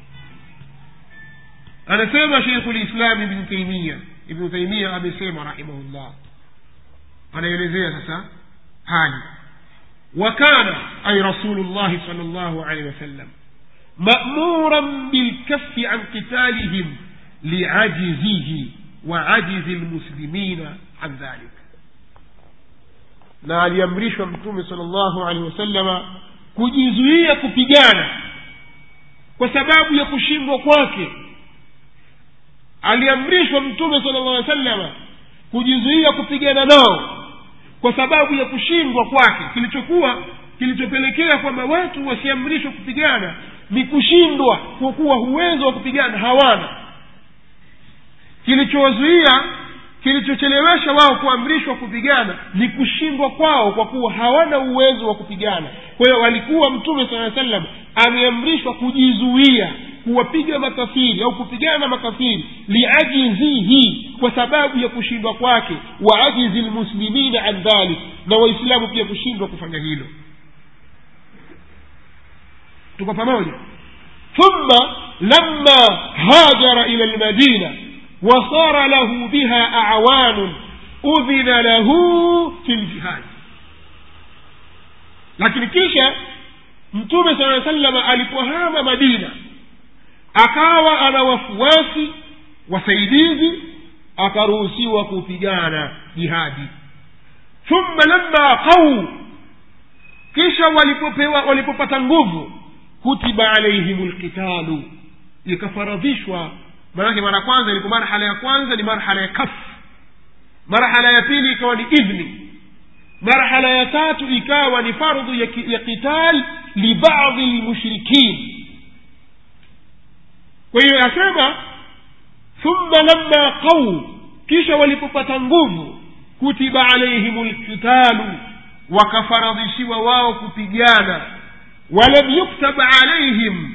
أنا سيما شيخ الإسلام ابن تيمية ابن تيمية أبي سيما رحمه الله anaelezea sasa hali wakana ay rasulullahi sal llahu alehi wasallam mamuran bilkafi an qitalihim liajizihi wa ajizi lmuslimina an dhalik na aliamrishwa mtume sal llahu alehi wasallama kujizuia kupigana kwa sababu ya kushindwa kwake aliamrishwa mtume sala llah salama kujizuia kupigana nao kwa sababu ya kushindwa kwake kilichokuwa kilichopelekea kwamba watu wasiamrishwe kupigana ni kushindwa kwa kuwa uwezo wa kupigana hawana kilichowazuia kilichochelewesha wao kuamrishwa kupigana ni kushindwa kwao kwa kuwa hawana uwezo wa kupigana kwa hiyo walikuwa mtume saa salam ameamrishwa kujizuia kuwapiga makafiri au kupigana na makafiri liajizihi kwa sababu ya kushindwa kwake wa ajizi lmuslimina an dhalik na waislamu pia kushindwa kufanya hilo tuko pamoja thumma lama hajara ila lmadina وصار له بها أعوان أذن له في الجهاد lakini kisha mtume saa salama alipohama madina akawa ana wafuasi wasaidizi akaruhusiwa kupigana jihadi thumma lamma qau kisha walipopewa walipopata nguvu kutiba alaihim lqitalu ikafaradhishwa maanake mara kwanza ilikuwa marhala ya kwanza ni marhala ya kaf marhala ya pili ikawa ni idhni marhala ya tatu ikawa ni fardhu ya, ki- ya qital libadhi lmushrikin kwa hiyo asema thumma lamma qau kisha walipopata nguvu kutiba alaihim lqitalu wakafaradhishiwa wao kupigana walam yuktab alaihim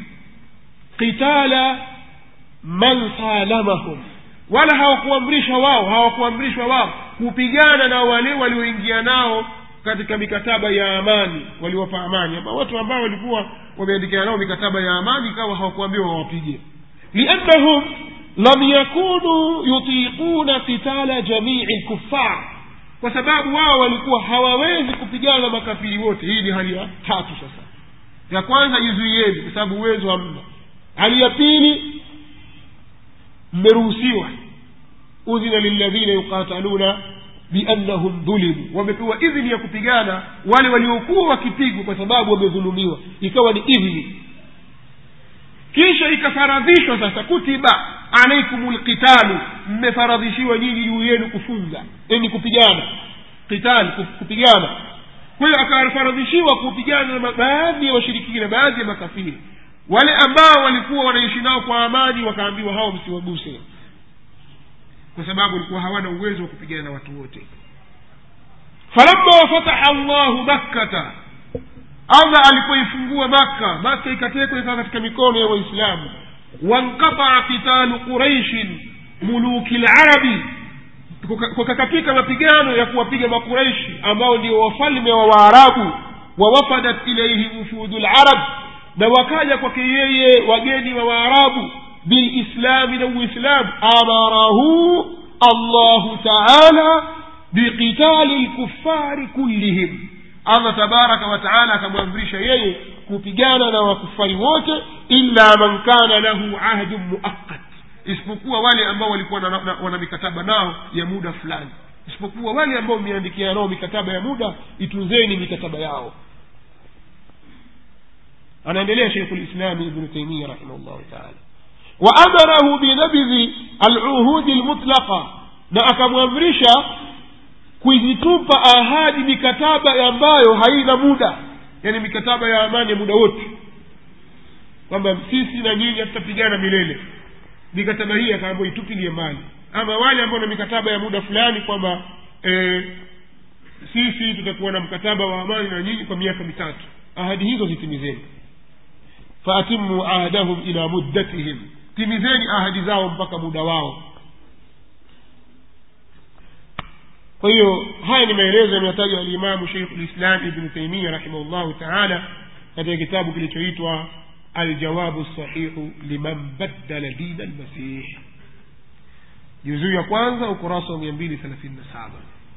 qitala man salamahum wala hawakuamrisha wao hawakuamrishwa wao kupigana na wale walioingia nao katika mikataba ya amani waliwapa amani ama watu ambao walikuwa wameandikiana nao mikataba ya amani ikawa hawakuambiwa wawapige liannahum lam yakunu yutiquna qitala jamii lkuffar kwa sababu wao walikuwa hawawezi kupigana na makafiri wote hii ni hali ya tatu sasa ya kwanza jizuieni kwa sababu uwezo hamna hali ya pili mmeruhusiwa udhina lilladhina yuqataluna biannahum dhulimu wamepewa idhini ya kupigana wale waliokuwa wakipigwa kwa sababu wamedhulumiwa ikawa ni idhini kisha ikafaradhishwa sasa kutiba alaikum lqitalu mmefaradhishiwa nyinyi juu yenu kufunga yani kupigana qital ku- kupigana kwa hiyo akafaradhishiwa kupigana na baadhi ya washirikina baadhi ya makafiri wale ambao walikuwa wanaishi nao kwa amani wakaambiwa hao msiwaguse kwa sababu walikuwa hawana uwezo wa kupigana na watu wote falamma fataha llahu makkata allah alipoifungua makka makka ikatekwa ikawa katika mikono ya waislamu wanqataa qitalu quraishin muluki larabi kukakatika mapigano ya kuwapiga makuraishi ambao ndio wafalme wa waarabu wawafadat ilaihi wufudu larab na wakaja kwake yeye wageni wa waarabu bilislami na uislamu amarahu allahu taala biqitali lkufari kullihim allah tabaraka wataala akamwamrisha yeye kupigana na wakufari wote illa man kana lahu ahdun muaqqat isipokuwa wale ambao walikuwa na, na, wana mikataba nao ya muda fulani isipokuwa wale ambao mmeandikia nao mikataba ya muda itunzeni mikataba yao anaendelea sheikhu lislami ibnu taimia rahimahullahu taala waamarahu binabidhi aluhudi lmutlaqa na akamwamrisha kuzitupa ahadi mikataba ambayo haina muda yani mikataba ya amani ya muda wote kwamba sisi na nyinyi hatutapigana milele mikataba hii akaambua itupilie mbali ama wale ambao na mikataba ya muda fulani kwamba e, sisi tutakuwa na mkataba wa amani na nyinyi kwa miaka mitatu ahadi hizo zitimizeni faatimu ahdahum ila muddatihim timizeni ahadi zao mpaka muda wao kwa hiyo haya ni maelezo yanayotajwa alimamu sheikhu lislam ibnu taimia rahimahullahu taala katika kitabu kilichoitwa aljawabu sahihu liman baddala dina lmasih juzuu ya kwanza ukurasa wa mia mbili thelathini na saba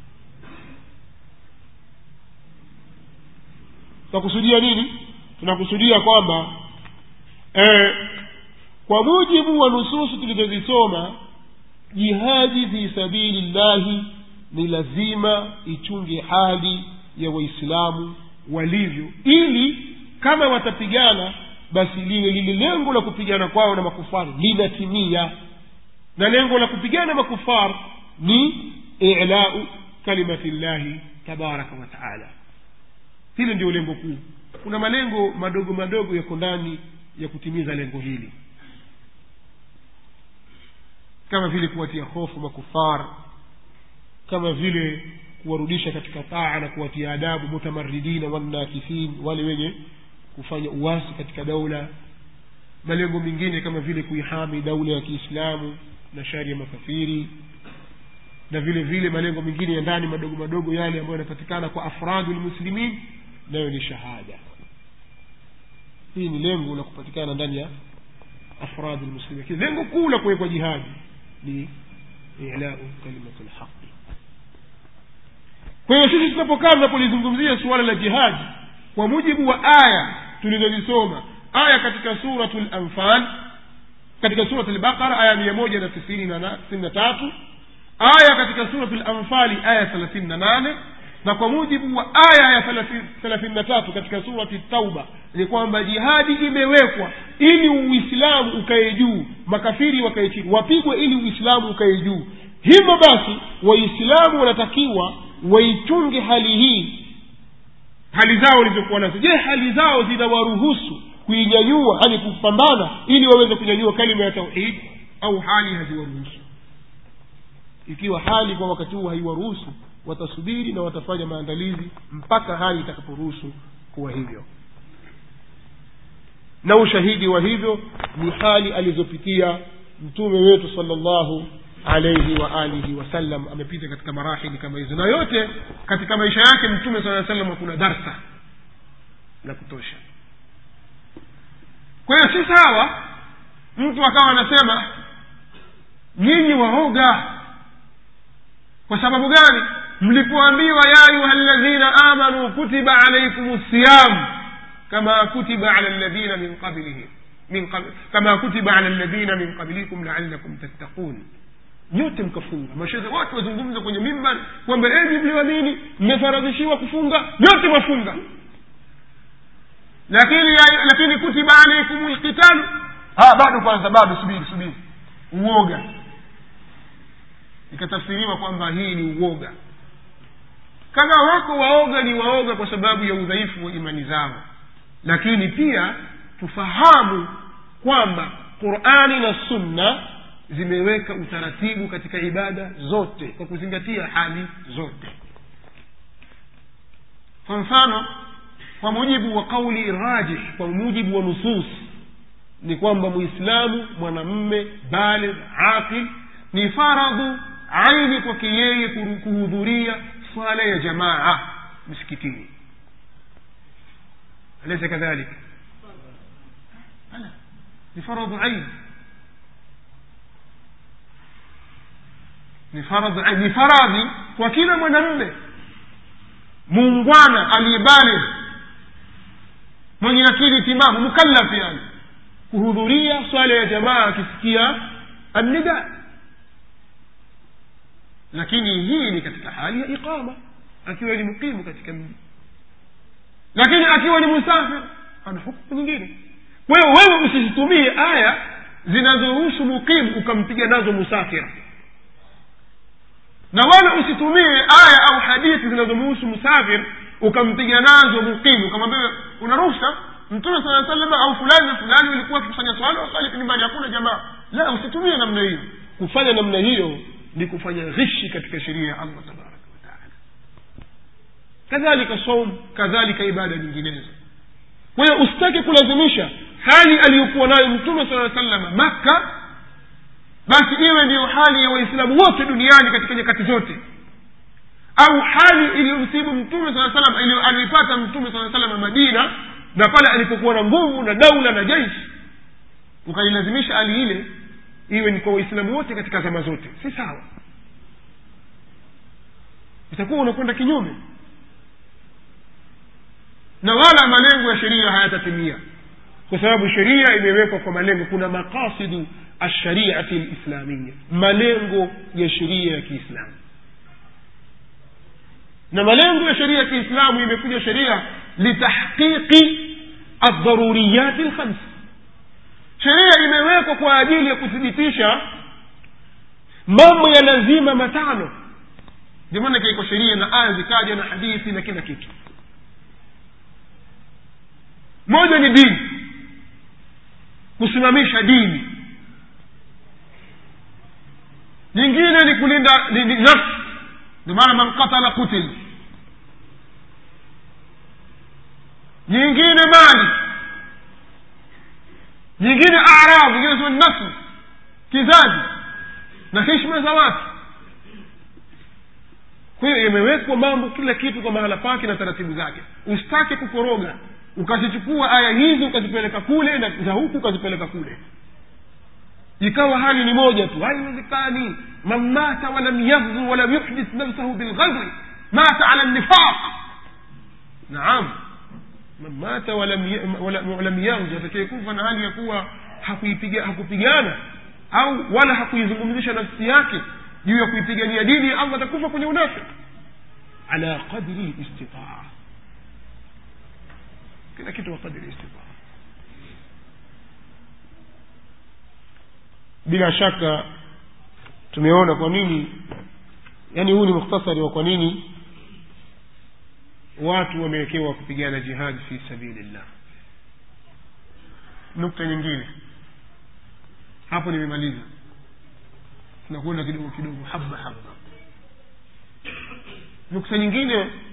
tunakusudia nini tunakusudia kwamba eh, kwa mujibu wa nususu tulizozisoma jihadi fi sabili llahi ni lazima ichunge hali ya waislamu walivyo ili kama watapigana basi lile lile lengo la kupigana kwao na makufari linatimia na lengo la kupigana makufar ni ilau kalimati llahi tabaraka wa taala hili ndio lengo kuu kuna malengo madogo madogo yako ndani ya kutimiza lengo hili kama vile kuwatia hofu makufar kama vile kuwarudisha katika taa na kuwatia adabu mutamaridina wannakithin wale wenye kufanya uwasi katika daula malengo mengine kama vile kuihami daula ya kiislamu na shari ya makafiri na vile vile malengo mengine ya ndani madogo madogo yale ambayo yanapatikana kwa afradu lmuslimin nayo ni shahada hii ni lengo la kupatikana ndani ya afradu lmuslimin lakini lengo kuu la kuwekwa jihadi ni ilau kalimatu lhaqi kwa hiyo sisi tunapokaa tunapolizungumzia suala la jihadi kwa mujibu wa aya tulizozisoma aya katika suratu lanfal katika surat lbaqara aya mia moja na tisini na tatu aya katika surat lanfali aya thelathini na nane na kwa mujibu wa aya ya thelathini na tatu katika surati tauba ni kwamba jihadi imewekwa ili uislamu ukae juu makafiri wakae chini wapigwe ili uislamu ukae juu hivyo basi waislamu wanatakiwa waichunge hali hii hali zao walizokuwa nazo je hali zao zinawaruhusu kuinyanyua yani kupambana ili waweze kunyanyua kalima ya tauhidi au hali haziwaruhusu ikiwa hali kwa wakati huu haiwaruhusu watasubiri na watafanya maandalizi mpaka hali itakaporuhusu kuwa hivyo na ushahidi wa hivyo ni hali alizopitia mtume wetu salllahu alaihi wa alihi wasallam amepita katika marahili kama hizo na yote katika maisha yake mtume saa salam kuna darsa la kutosha kwa hiyo si sawa mtu akawa anasema nyinyi waoga kwa sababu gani mlipoambiwa ya ayuha ladhina amanu kutiba alaikum siyam kama kutiba ala ladhina min qablihim min qabl, kama kutiba ala ladhina min qablikum laalakum tattaqun nyote mkafunga mashehe watu wazungumza kwenye mimbar kwamba enyi mlioamini mmefaradhishiwa kufunga nyote mwafunga lakini lakini kutiba alaikum lqitalu bado kwanza bado subiri subiri uoga ikatafsiriwa kwamba hii ni uoga kama wako waoga ni waoga kwa sababu ya udhaifu wa imani zao lakini pia tufahamu kwamba qurani na sunna zimeweka utaratibu katika ibada zote kwa kuzingatia hali zote kwa mfano kwa mujibu wa kauli rajih kwa mujibu wa nusus ni kwamba muislamu mwanamme baligh aqil ni faradhu aini kwake yeye kuhudhuria swala ya jamaa msikitini alaysa kadhalik ni faradhu aini ni faradhi aini ni faradhi kwa kila mwanamme muungwana aliyebaligh mwenye akili timamu mukallaf yani kuhudhuria swala ya jamaa akisikia annida lakini hii ni katika hali ya iqama akiwa ni muqimu katika mji lakini akiwa ni musafir ana hukumu nyingine kwa hiyo wewe usizitumie aya zinazohusu muqimu ukampiga nazo musafir na wala usitumie aya au hadithi zinazomhusu musafir ukampiga nazo muqimu ukamwambia una ruhusa mtume saa salam au fulani na fulani ulikuwa akifanya swala wasali nyumbani hakuna jamaa la usitumie namna hiyo kufanya namna hiyo ni kufanya ghishi katika sheria ya allah tabaraka wataala kadhalika saum kadhalika ibada nyinginezo kwa hiyo usitake kulazimisha hali aliyokuwa nayo mtume saa salama makka basi iwe ndiyo hali ya waislamu wote duniani katika nyakati zote au hali iliyomsibu mtume saa salam aliyoipata mtume saa salam madina na pale alipokuwa na nguvu na daula na jeshi ukailazimisha hali ile iwe ni kwa waislamu wote katika zama zote si sawa itakuwa unakwenda kinyume na wala malengo ya sheria hayatatimia kwa sababu sheria imewekwa kwa malengo kuna maqasidu alshariati lislamia malengo ya sheria ya kiislamu na malengo ya sheria ya kiislamu imekuja sheria litahqiqi aldharuriyati lkhams sheria imewekwa kwa ajili ya kuthibitisha mambo ya lazima matano ndio maana ikaikwa sheria na aya zikaja na hadithi na kila kitu moja ni dini kusimamisha dini nyingine ni kulinda ni, ni nafsi ndio maana man qatala kutil nyingine mali nyingine arab nyingine sio nafsi kizazi na heshima za watu kwa hiyo imewekwa mambo kila kitu kwa mahala pake na taratibu zake usitake kukoroga ukazichukua aya hizi ukazipeleka kule na za huku ukazipeleka kule ikawa hali ni moja tu haiwezekani man mata walam yaghzu walam yuhdith nafsahu bilghadri mata ala nifaq naam man mata walam walam yaghzu atakayekufa na hali ya kuwa hakuipiga hakupigana au wala hakuizungumzisha nafsi yake juu ya kuipigania dini ya allah atakufa kwenye unafiki ala qadri istitaa kila kitu kwa kadri istitaa bila shaka tumeona kwa nini yaani huu ni mukhtasari wa kwa nini watu wamewekewa kupigana jihadi fi sabilillah nukta nyingine hapo nimemaliza tunakwenda kidogo kidogo haba haba nukta nyingine